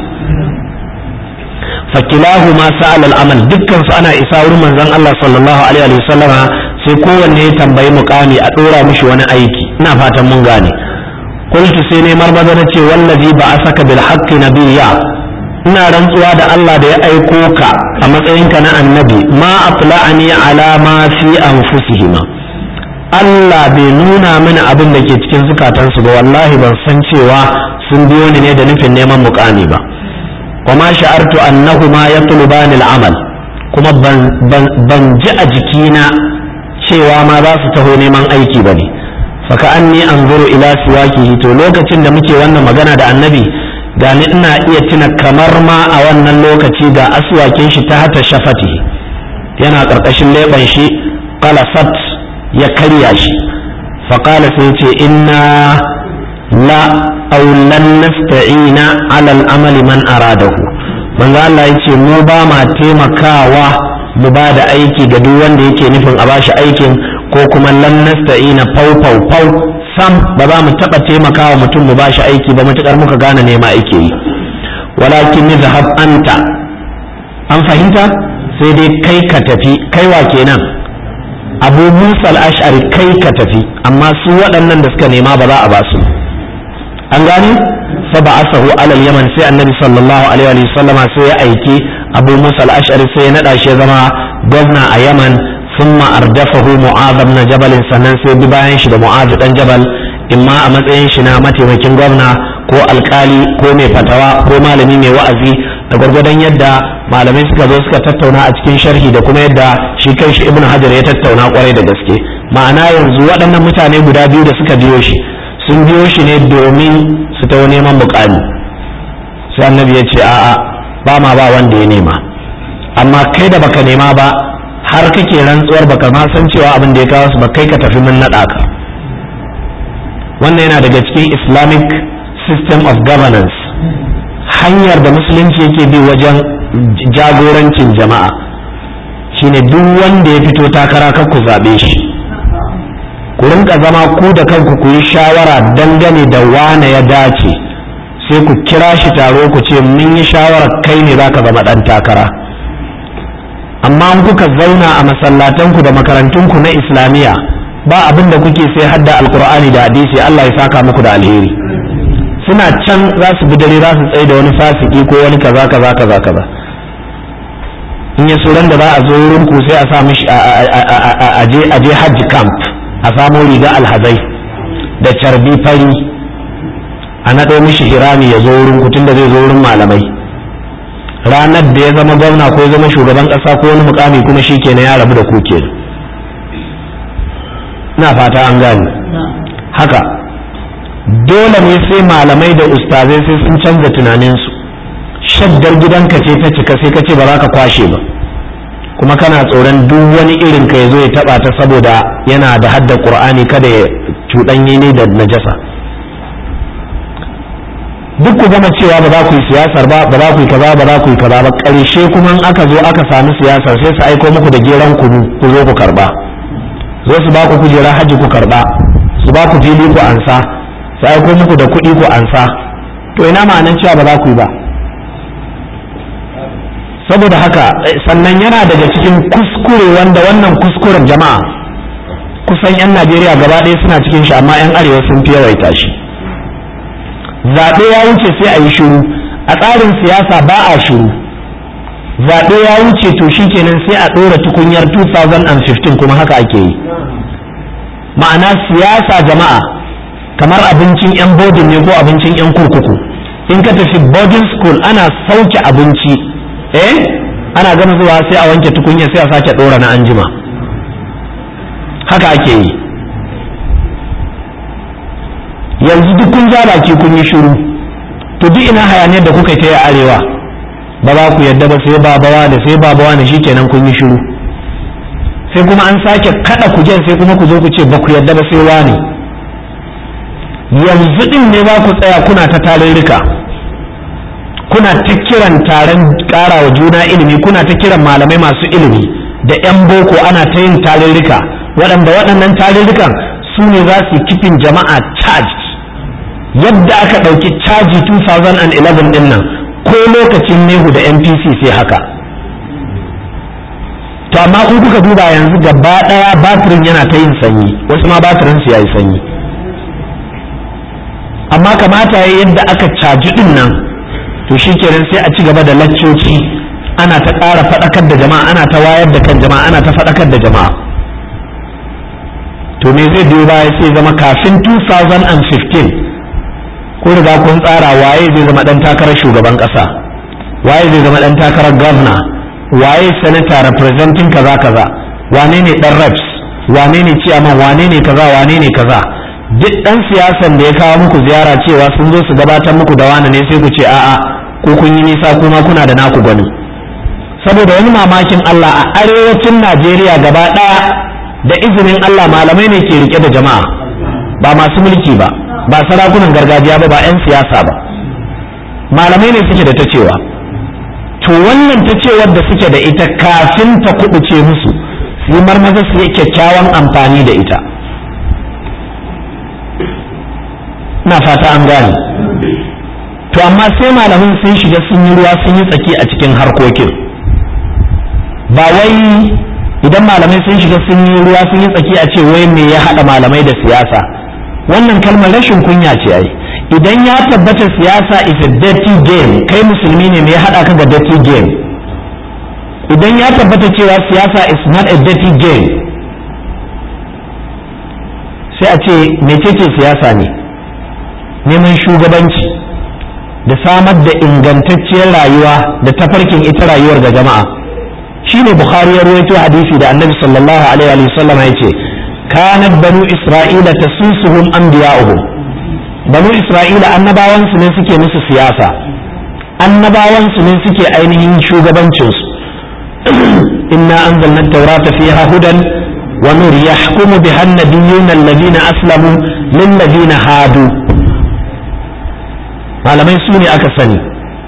S1: fakilahu ma sa'al al-amal dukkan su ana isa wurin manzon Allah sallallahu alaihi wa sallama sai kowanne ya tambayi mukami a dora mishi wani aiki ina fatan mun gane qultu sai ne marmaza na ce wallazi ba asaka bil haqqi nabiyya ina rantsuwa da Allah da ya aiko ka a matsayinka na annabi ma atla'ani ala ma fi anfusihima Allah bai nuna mini abin da ke cikin zukatansu ba wallahi ban san cewa sun biyo ni ne da nufin neman mukami ba wa ma sha'artu annahuma yatlubani al'amal kuma ban ji a jikina cewa ma za su taho neman aiki bane faka anni anzuru ila siwakihi to lokacin da muke wannan magana da annabi da ni ina iya tuna kamar ma a wannan lokaci ga aswakin shi ta hata shafati yana ƙarƙashin leɓen shi qalasat ya karya shi faƙala sai ce inna la aw lan nasta'ina ala al-amali man aradahu manzo Allah yace mu ba ma taimakawa mu ba da aiki ga duk wanda yake nufin a bashi aikin ko kuma lan nasta'ina fau fau fau sam ba za mu taɓa taimakawa mutum mu bashi aiki ba matuƙar muka gane nema ake yi walakin ni zahab anta an fahimta sai dai kai ka tafi kai wa kenan abu musa al-ash'ari kai ka tafi amma su waɗannan da suka nema ba za a ba su an gane fa ba asahu alal yaman sai annabi sallallahu alaihi wa sallama sai ya aiki abu musa al-ash'ari sai ya nada shi ya zama gwamna a yaman ثم أردفه معاذ بن جبل sannan sai bi bayan shi da mu'az dan jabal imma a matsayin shi na mataimakin gwamna ko alkali ko mai fatawa ko malami mai wa'azi da gwargwadon yadda malamai suka zo suka tattauna a cikin sharhi da kuma yadda shi kai shi ibnu hajar ya tattauna kwarai da gaske ma'ana yanzu waɗannan mutane guda biyu da suka biyo shi sun biyo shi ne domin su ta neman mukami sai annabi ya ce a'a ba ma ba wanda ya nema amma kai da baka nema ba har kake rantsuwar baka ma san cewa abin da ya kawo su ba kai ka tafi mun naɗa ka wannan yana daga cikin islamic system of governance hanyar da musulunci yake bi wajen jagorancin jama'a shine duk wanda ya fito takara kar ku zaɓe shi ku rinka zama ku da kanku ku yi shawara dangane da wane ya dace sai ku kira shi taro ku ce mun yi shawarar kai ne za ka zama ɗan takara amma in kuka zauna a masallatanku da makarantunku na islamiyya ba abin da kuke sai hadda alkur'ani da hadisi Allah ya saka muku da alheri suna can za su bi dare za su tsaye da wani fasiki ko wani kaza kaza kaza kaza in ya suran da za a zo wurin ku sai a sa mishi a je hajji camp a samo riga alhazai da carbi fari a naɗo mishi hirami ya zo wurin ku tunda zai zo wurin malamai ranar da ya zama gwamna ko ya zama shugaban ƙasa ko wani mukami kuma shi kenan ya rabu da ku kenan ina fata an gane haka dole ne sai malamai da ustazai sai sun canza tunaninsu shaddar gidanka ce ta cika sai ka ce ba za ka kwashe ba kuma kana tsoron duk wani irin ka ya zo ya taba ta saboda yana da hadda qur'ani kada ya cuɗanye ne da najasa duk ku gama cewa ba za ku yi siyasar ba ba za ku yi kaza ba za ku yi kaza ba ƙarshe kuma in aka zo aka sami siyasar sai su aiko muku da geran kunu ku zo ku karba zo su ba ku kujera haji ku karba su ba ku fili ku ansa su aiko muku da kuɗi ku ansa to ina ma'anan cewa ba za ku yi ba saboda haka sannan yana daga cikin kuskure wanda wannan kuskuren jama'a kusan 'yan najeriya gaba ɗaya suna cikin shi amma 'yan arewa sun fi yawaita shi zaɓe ya wuce sai a yi shiru a tsarin siyasa ba a shiru zaɓe ya wuce to shi kenan sai a ɗora tukunyar 2015 kuma haka ake yi ma'ana siyasa jama'a kamar abincin 'yan bodin ne ko abincin 'yan kurkuku in ka tafi boarding school ana sauke abinci eh ana gama zuwa sai a wanke tukunya sai a sake ɗora na anjima haka ake yi yanzu duk kun ja baki kun yi shiru to duk ina hayaniyar da kuka ta yi arewa ba za ku yadda ba sai babawa da sai babawa da shikenan kun yi shiru sai kuma an sake kada kujen sai kuma ku zo ku ce ba ku yadda ba sai wani yanzu din ne za ku tsaya kuna ta tarurruka kuna ta kiran taron wa juna ilimi kuna ta kiran malamai masu ilimi da 'yan boko ana ta yin tarurruka waɗanda waɗannan tarurrukan su ne za su kifin jama'a charged yadda aka ɗauki caji 2011 ɗin nan ko lokacin nehu da npc sai haka to amma in kuka duba yanzu gaba ɗaya batirin yana ta yin sanyi wasu ma batirin su ya yi sanyi amma kamata ya yadda aka caji ɗin nan to shi kenan sai a ci gaba da laccoci ana ta ƙara faɗakar da jama'a ana ta wayar da kan jama'a ana ta faɗakar da jama'a to me zai biyo baya sai zama kafin 2015 ko riga kun tsara waye zai zama dan takarar shugaban kasa waye zai zama dan takarar governor waye senator representing kaza kaza wane ne dan reps wane ne chairman wane ne kaza wane ne kaza duk dan siyasan da ya kawo muku ziyara cewa sun zo su gabatar muku da wani ne sai ku ce a'a ko kun yi nisa kuma kuna da naku gwani saboda wani mamakin Allah a arewacin Najeriya gaba daya da izinin Allah malamai ne ke rike da jama'a ba masu mulki ba ba sarakunan gargajiya ba ba 'yan siyasa ba malamai ne suke da ta cewa to wannan ta cewar da suke da ita kafin ta kubuce musu su yi marmaza su yi kyakkyawan amfani da ita na fata an gane to amma sai malamin sun shiga sun yi ruwa sun yi tsaki a cikin harkokin ba wai idan malamai sun shiga sun yi ruwa sun yi tsaki a ce wai me ya haɗa malamai da siyasa wannan kalmar rashin kunya ce ai idan ya tabbata siyasa is a dirty game kai musulmi ne me ya haɗa ka da dirty game idan ya tabbata cewa siyasa is not a dirty game sai a ce mecece siyasa ne neman shugabanci da samar da ingantacciyar rayuwa da tafarkin ita rayuwar ga jama'a shine bukhari ya ruwaito hadisi da annabi sallallahu alaihi wa sallam ya ce kanat banu isra'ila tasusuhum anbiya'uhum banu isra'ila annabawan su ne suke musu siyasa annabawan su ne suke ainihin shugabancin su inna anzalna at-taurata fiha hudan wa nur yahkumu biha an-nabiyyuna alladhina aslamu lil ladina hadu malamai su ne aka sani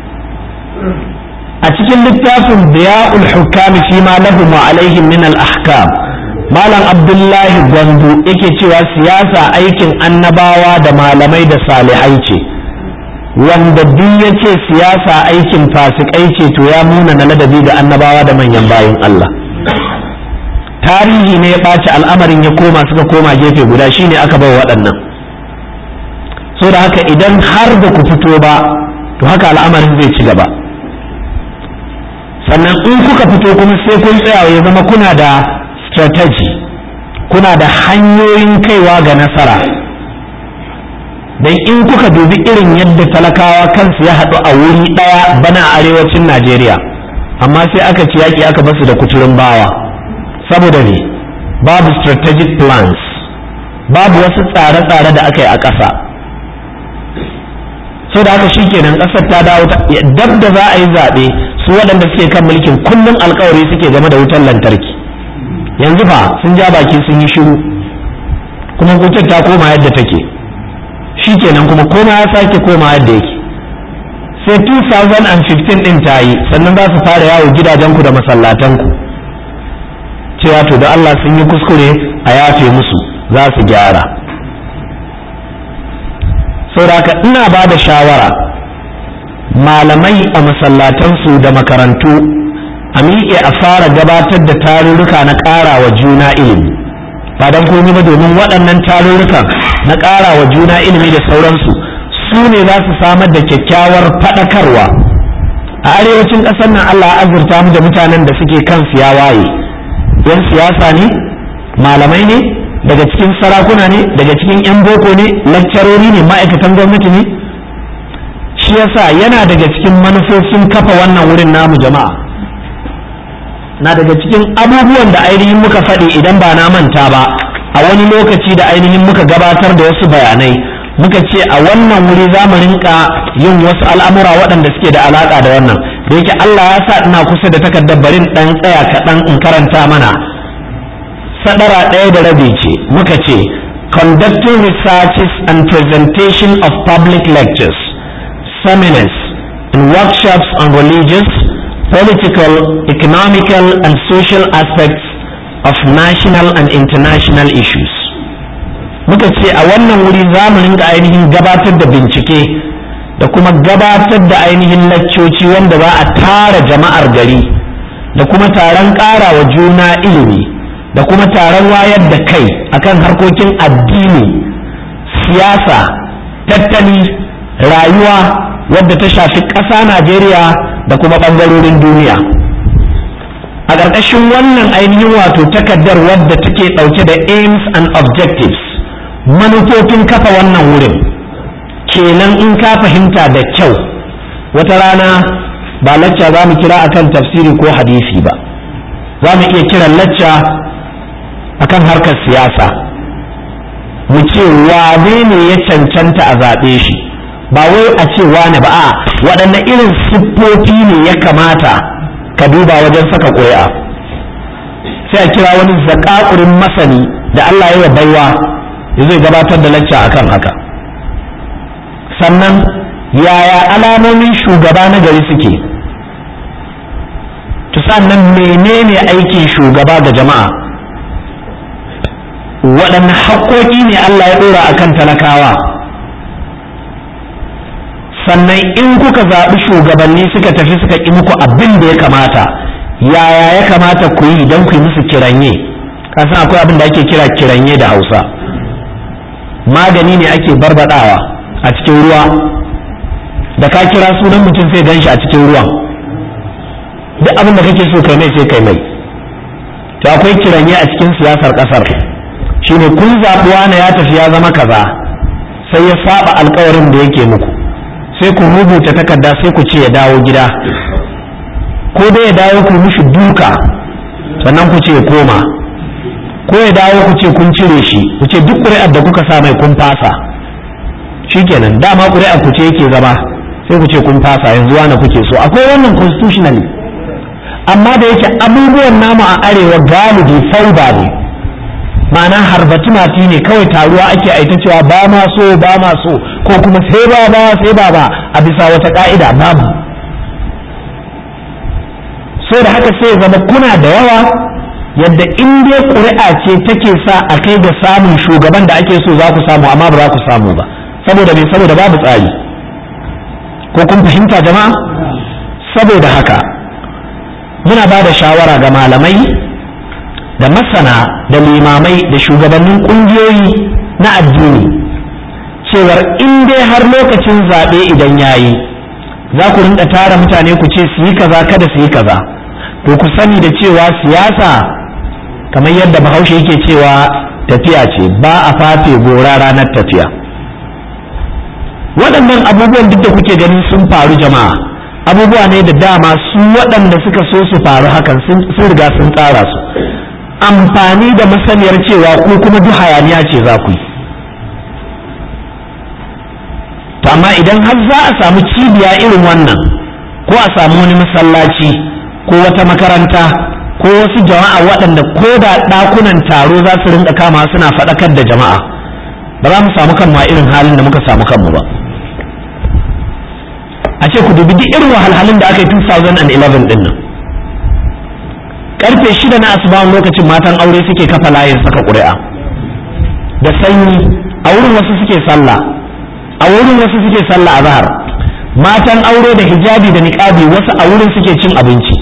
S1: a cikin littafin biya'ul hukami fi ma lahum wa alaihim min al-ahkam malam abdullahi gwandu yake cewa siyasa aikin annabawa da malamai da salihai ce wanda duk ya ce siyasa aikin fasikai ce to ya muna na ladabi ga annabawa da manyan bayan Allah tarihi ne ya ɓaci al'amarin ya koma suka koma gefe guda shine aka bai waɗannan so da haka idan har da ku fito ba to haka al'amarin zai ci gaba sannan in kuka fito kuma sai kun tsaya ya zama kuna da strategy kuna da hanyoyin kaiwa ga nasara don in kuka dubi irin yadda talakawa kansu ya haɗu a wuri ɗaya bana a arewacin najeriya amma sai aka ci yaƙi aka basu da kuturin bawa saboda ne babu strategic plans babu wasu tsare-tsare da aka yi a ƙasa so da haka shi kenan ƙasar ta dawo dab da za a yi zaɓe su waɗanda suke kan mulkin kullum alkawari suke game da wutar lantarki yanzu fa sun ja baki sun yi shiru kuma wutar ta koma yadda take shi kenan kuma koma ya sake koma yadda yake sai 2015 din ta yi sannan za su fara yawo gidajenku da masallatanku cewa to da Allah sun yi kuskure a yafe musu za su gyara saboda ina ba da shawara malamai a masallatansu da makarantu a miƙe a fara gabatar da tarurruka na ƙara wa juna ilimi ba don komai ba domin waɗannan tarurrukan na ƙara wa juna ilimi da sauransu su ne za su samar da kyakkyawar faɗakarwa a arewacin ƙasar nan Allah azurta mu da mutanen da suke kan siya waye yan siyasa ne malamai ne daga cikin sarakuna ne daga cikin 'yan boko ne lakcarori ne ma'aikatan gwamnati ne shi yasa yana daga cikin manufofin kafa wannan wurin namu jama'a na daga cikin abubuwan da ainihin muka faɗi idan ba na manta ba a wani lokaci da ainihin muka gabatar da wasu bayanai muka ce a wannan wuri za mu rinka yin wasu al'amura waɗanda suke da alaƙa da wannan da yake Allah ya sa ina kusa da takardar barin ɗan tsaya kaɗan in karanta mana sadara ɗaya da rabi ce muka ce conducting researches and presentation of public lectures seminars and workshops on religious political economical and social aspects of national and international issues muka ce a wannan wuri za mu rinka ainihin gabatar da bincike da kuma gabatar da ainihin laccoci wanda za a tara jama'ar gari da kuma taron ƙara wa juna ilimi da kuma taron wayar da kai akan harkokin addini siyasa tattali rayuwa wadda ta shafi ƙasa najeriya da kuma ɓangarorin duniya a ƙarƙashin wannan ainihin wato takardar wadda take ɗauke da aims and objectives manufofin kafa wannan wurin kenan in ka fahimta da kyau wata rana ba lacca za mu kira akan tafsiri ko hadisi ba za mu iya kiran lacca akan harkar siyasa mu ce wane ne ya cancanta a zaɓe shi ba wai a ce wane ba a waɗanne irin siffofi ne ya kamata ka duba wajen saka ƙuri'a sai a kira wani zakakurin masani da Allah ya baiwa ya zai gabatar da lacca akan haka sannan yaya alamomin shugaba na gari suke to sannan menene aikin shugaba ga jama'a waɗanne haƙoƙi ne Allah ya ɗora a kan talakawa sannan in kuka zaɓi shugabanni suka tafi suka ƙi muku abin da ya kamata yaya ya kamata ku yi don ku yi musu kiranye kasan akwai abin da ake kira kiranye da hausa magani ne ake barbaɗawa a cikin ruwa da ka kira sunan mutum sai gan shi a cikin ruwan duk abin da kake so kai mai sai kai mai to akwai kiranye a cikin siyasar ƙasar shine kun zaɓuwa na ya tafi ya zama kaza sai ya saba alkawarin da yake muku sai ku rubuta takarda sai ku ce ya dawo gida ko dai ya dawo ku mishi duka sannan ku ce ya koma ko ya dawo ku ce kun cire shi ku ce duk ƙuri'ar da kuka sa mai kun fasa shikenan dama ƙuri'ar ku ce yake zama sai ku ce kun fasa yanzu wani kuke so akwai wannan constitutionally amma da yake abubuwan namu a arewa galibi fauda ne ma'ana harbati mati ne kawai taruwa ake aita cewa ba ma so ba ma so ko kuma sai ba ba sai ba ba a bisa wata ka'ida babu so da haka sai zama kuna da yawa yadda in dai ƙuri'a ce take sa a kai ga samun shugaban da ake so za ku samu amma ba za ku samu ba saboda me saboda babu tsari ko kun fahimta jama'a saboda haka muna ba da shawara ga malamai da masana da limamai da shugabannin ƙungiyoyi na addini cewar in dai har lokacin zaɓe idan yayi za ku rinka tara mutane ku ce su yi kaza kada su yi kaza to ku sani da cewa siyasa kamar yadda bahaushe yake cewa tafiya ce ba a fafe gora ranar tafiya waɗannan abubuwan duk da kuke ganin sun faru jama'a abubuwa ne da dama su waɗanda suka so su faru hakan sun riga sun tsara su amfani da masaniyar cewa ku kuma duk hayaniya ce za ku yi to amma idan har za a samu cibiya irin wannan ko a samu wani masallaci ko wata makaranta ko wasu jama'a waɗanda ko da ɗakunan taro za su rinka kama suna faɗakar da jama'a ba za mu samu kanmu a irin halin da muka samu kanmu ba a ce ku dubi duk irin wahalhalun da aka yi 2011 din nan karfe shida na asubawan lokacin matan aure suke kafa layin saka ƙuri'a da sanyi a wurin wasu suke sallah a wurin wasu suke sallah a zahar matan aure da hijabi da niƙabi wasu a wurin suke cin abinci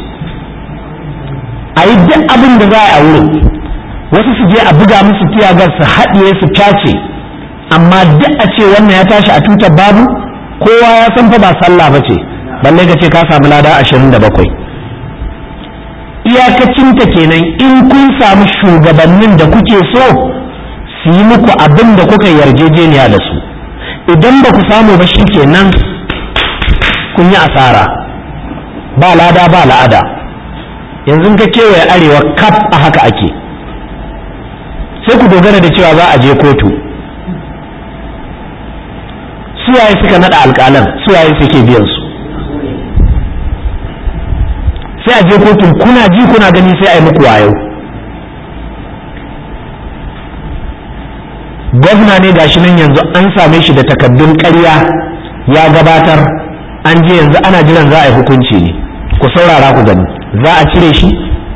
S1: a yi duk abin da za a wurin wasu su je a buga musu tiyagar su haɗiye su tace amma duk a ce wannan ya tashi a tutar babu kowa ya san fa ba sallah ba ce balle ka ce ka samu lada ashirin da bakwai iyakacinta kenan in kun samu shugabannin da kuke so su yi muku abin da kuka yarjejeniya da su idan ba ku samu ba shi kenan kun yi asara ba lada ba la'ada yanzu ka kewaye arewa kaf a haka ake sai ku dogara da cewa za a je kotu suwaye suka nada alƙalan suwaye suke biyan su sai a je kotun kuna ji kuna gani sai a yi muku wayo gwamna ne gashi nan yanzu an same shi da takaddun ƙarya ya gabatar an je yanzu ana jiran za a yi hukunci ne ku saurara ku gani za a cire shi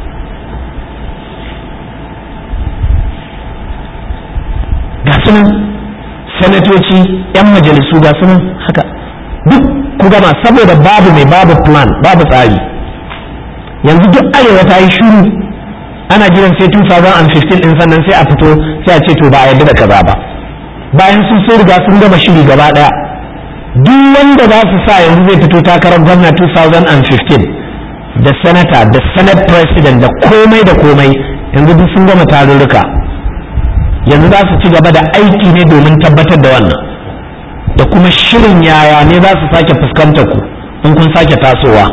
S1: ga sunan sanatoci 'yan majalisu ga sunan haka duk ku gama saboda babu mai babu plan babu tsari yanzu duk arewa ta yi shuru ana jiran sai 2015 din sannan sai a fito sai a ce to ba a yarda da kaza ba bayan sun sun riga sun gama shiri gaba daya duk wanda za su sa yanzu zai fito takarar gwamna 2015 da sanata da senate president da komai da komai yanzu duk sun gama tarurruka yanzu za su ci gaba da aiki ne domin tabbatar da wannan da kuma shirin yaya ne za su sake fuskantar ku in kun sake tasowa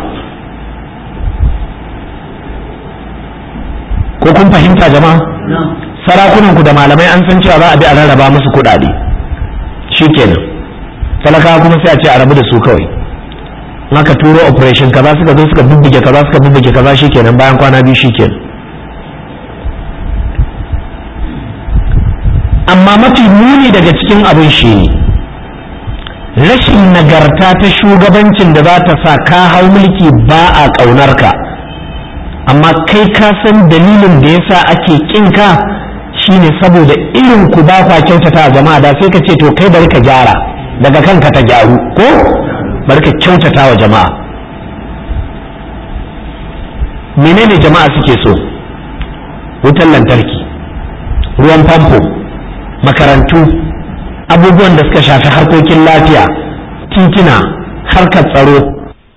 S1: ko kun fahimta jama'a sarakunan ku da malamai an san cewa za a bi a rarraba musu kuɗaɗe shikenan talakawa kuma sai a ce a rabu da su kawai aka turo operation kaza suka zo suka bubbuge kaza suka bubbuge kaza shikenan bayan kwana biyu shikenan amma mafi muni daga cikin abin shi ne rashin nagarta ta shugabancin da za ta sa ka hau mulki ba a ƙaunar ka amma kai ka san dalilin da yasa ake kin ka shine saboda irin ku ba kwa kyautata a jama'a da sai ka ce to kai bari ka gyara daga kanka ta gyaru ko bari ka kyautata wa jama'a menene jama'a suke so wutan lantarki ruwan famfo makarantu abubuwan da suka shafi harkokin lafiya titina harkar tsaro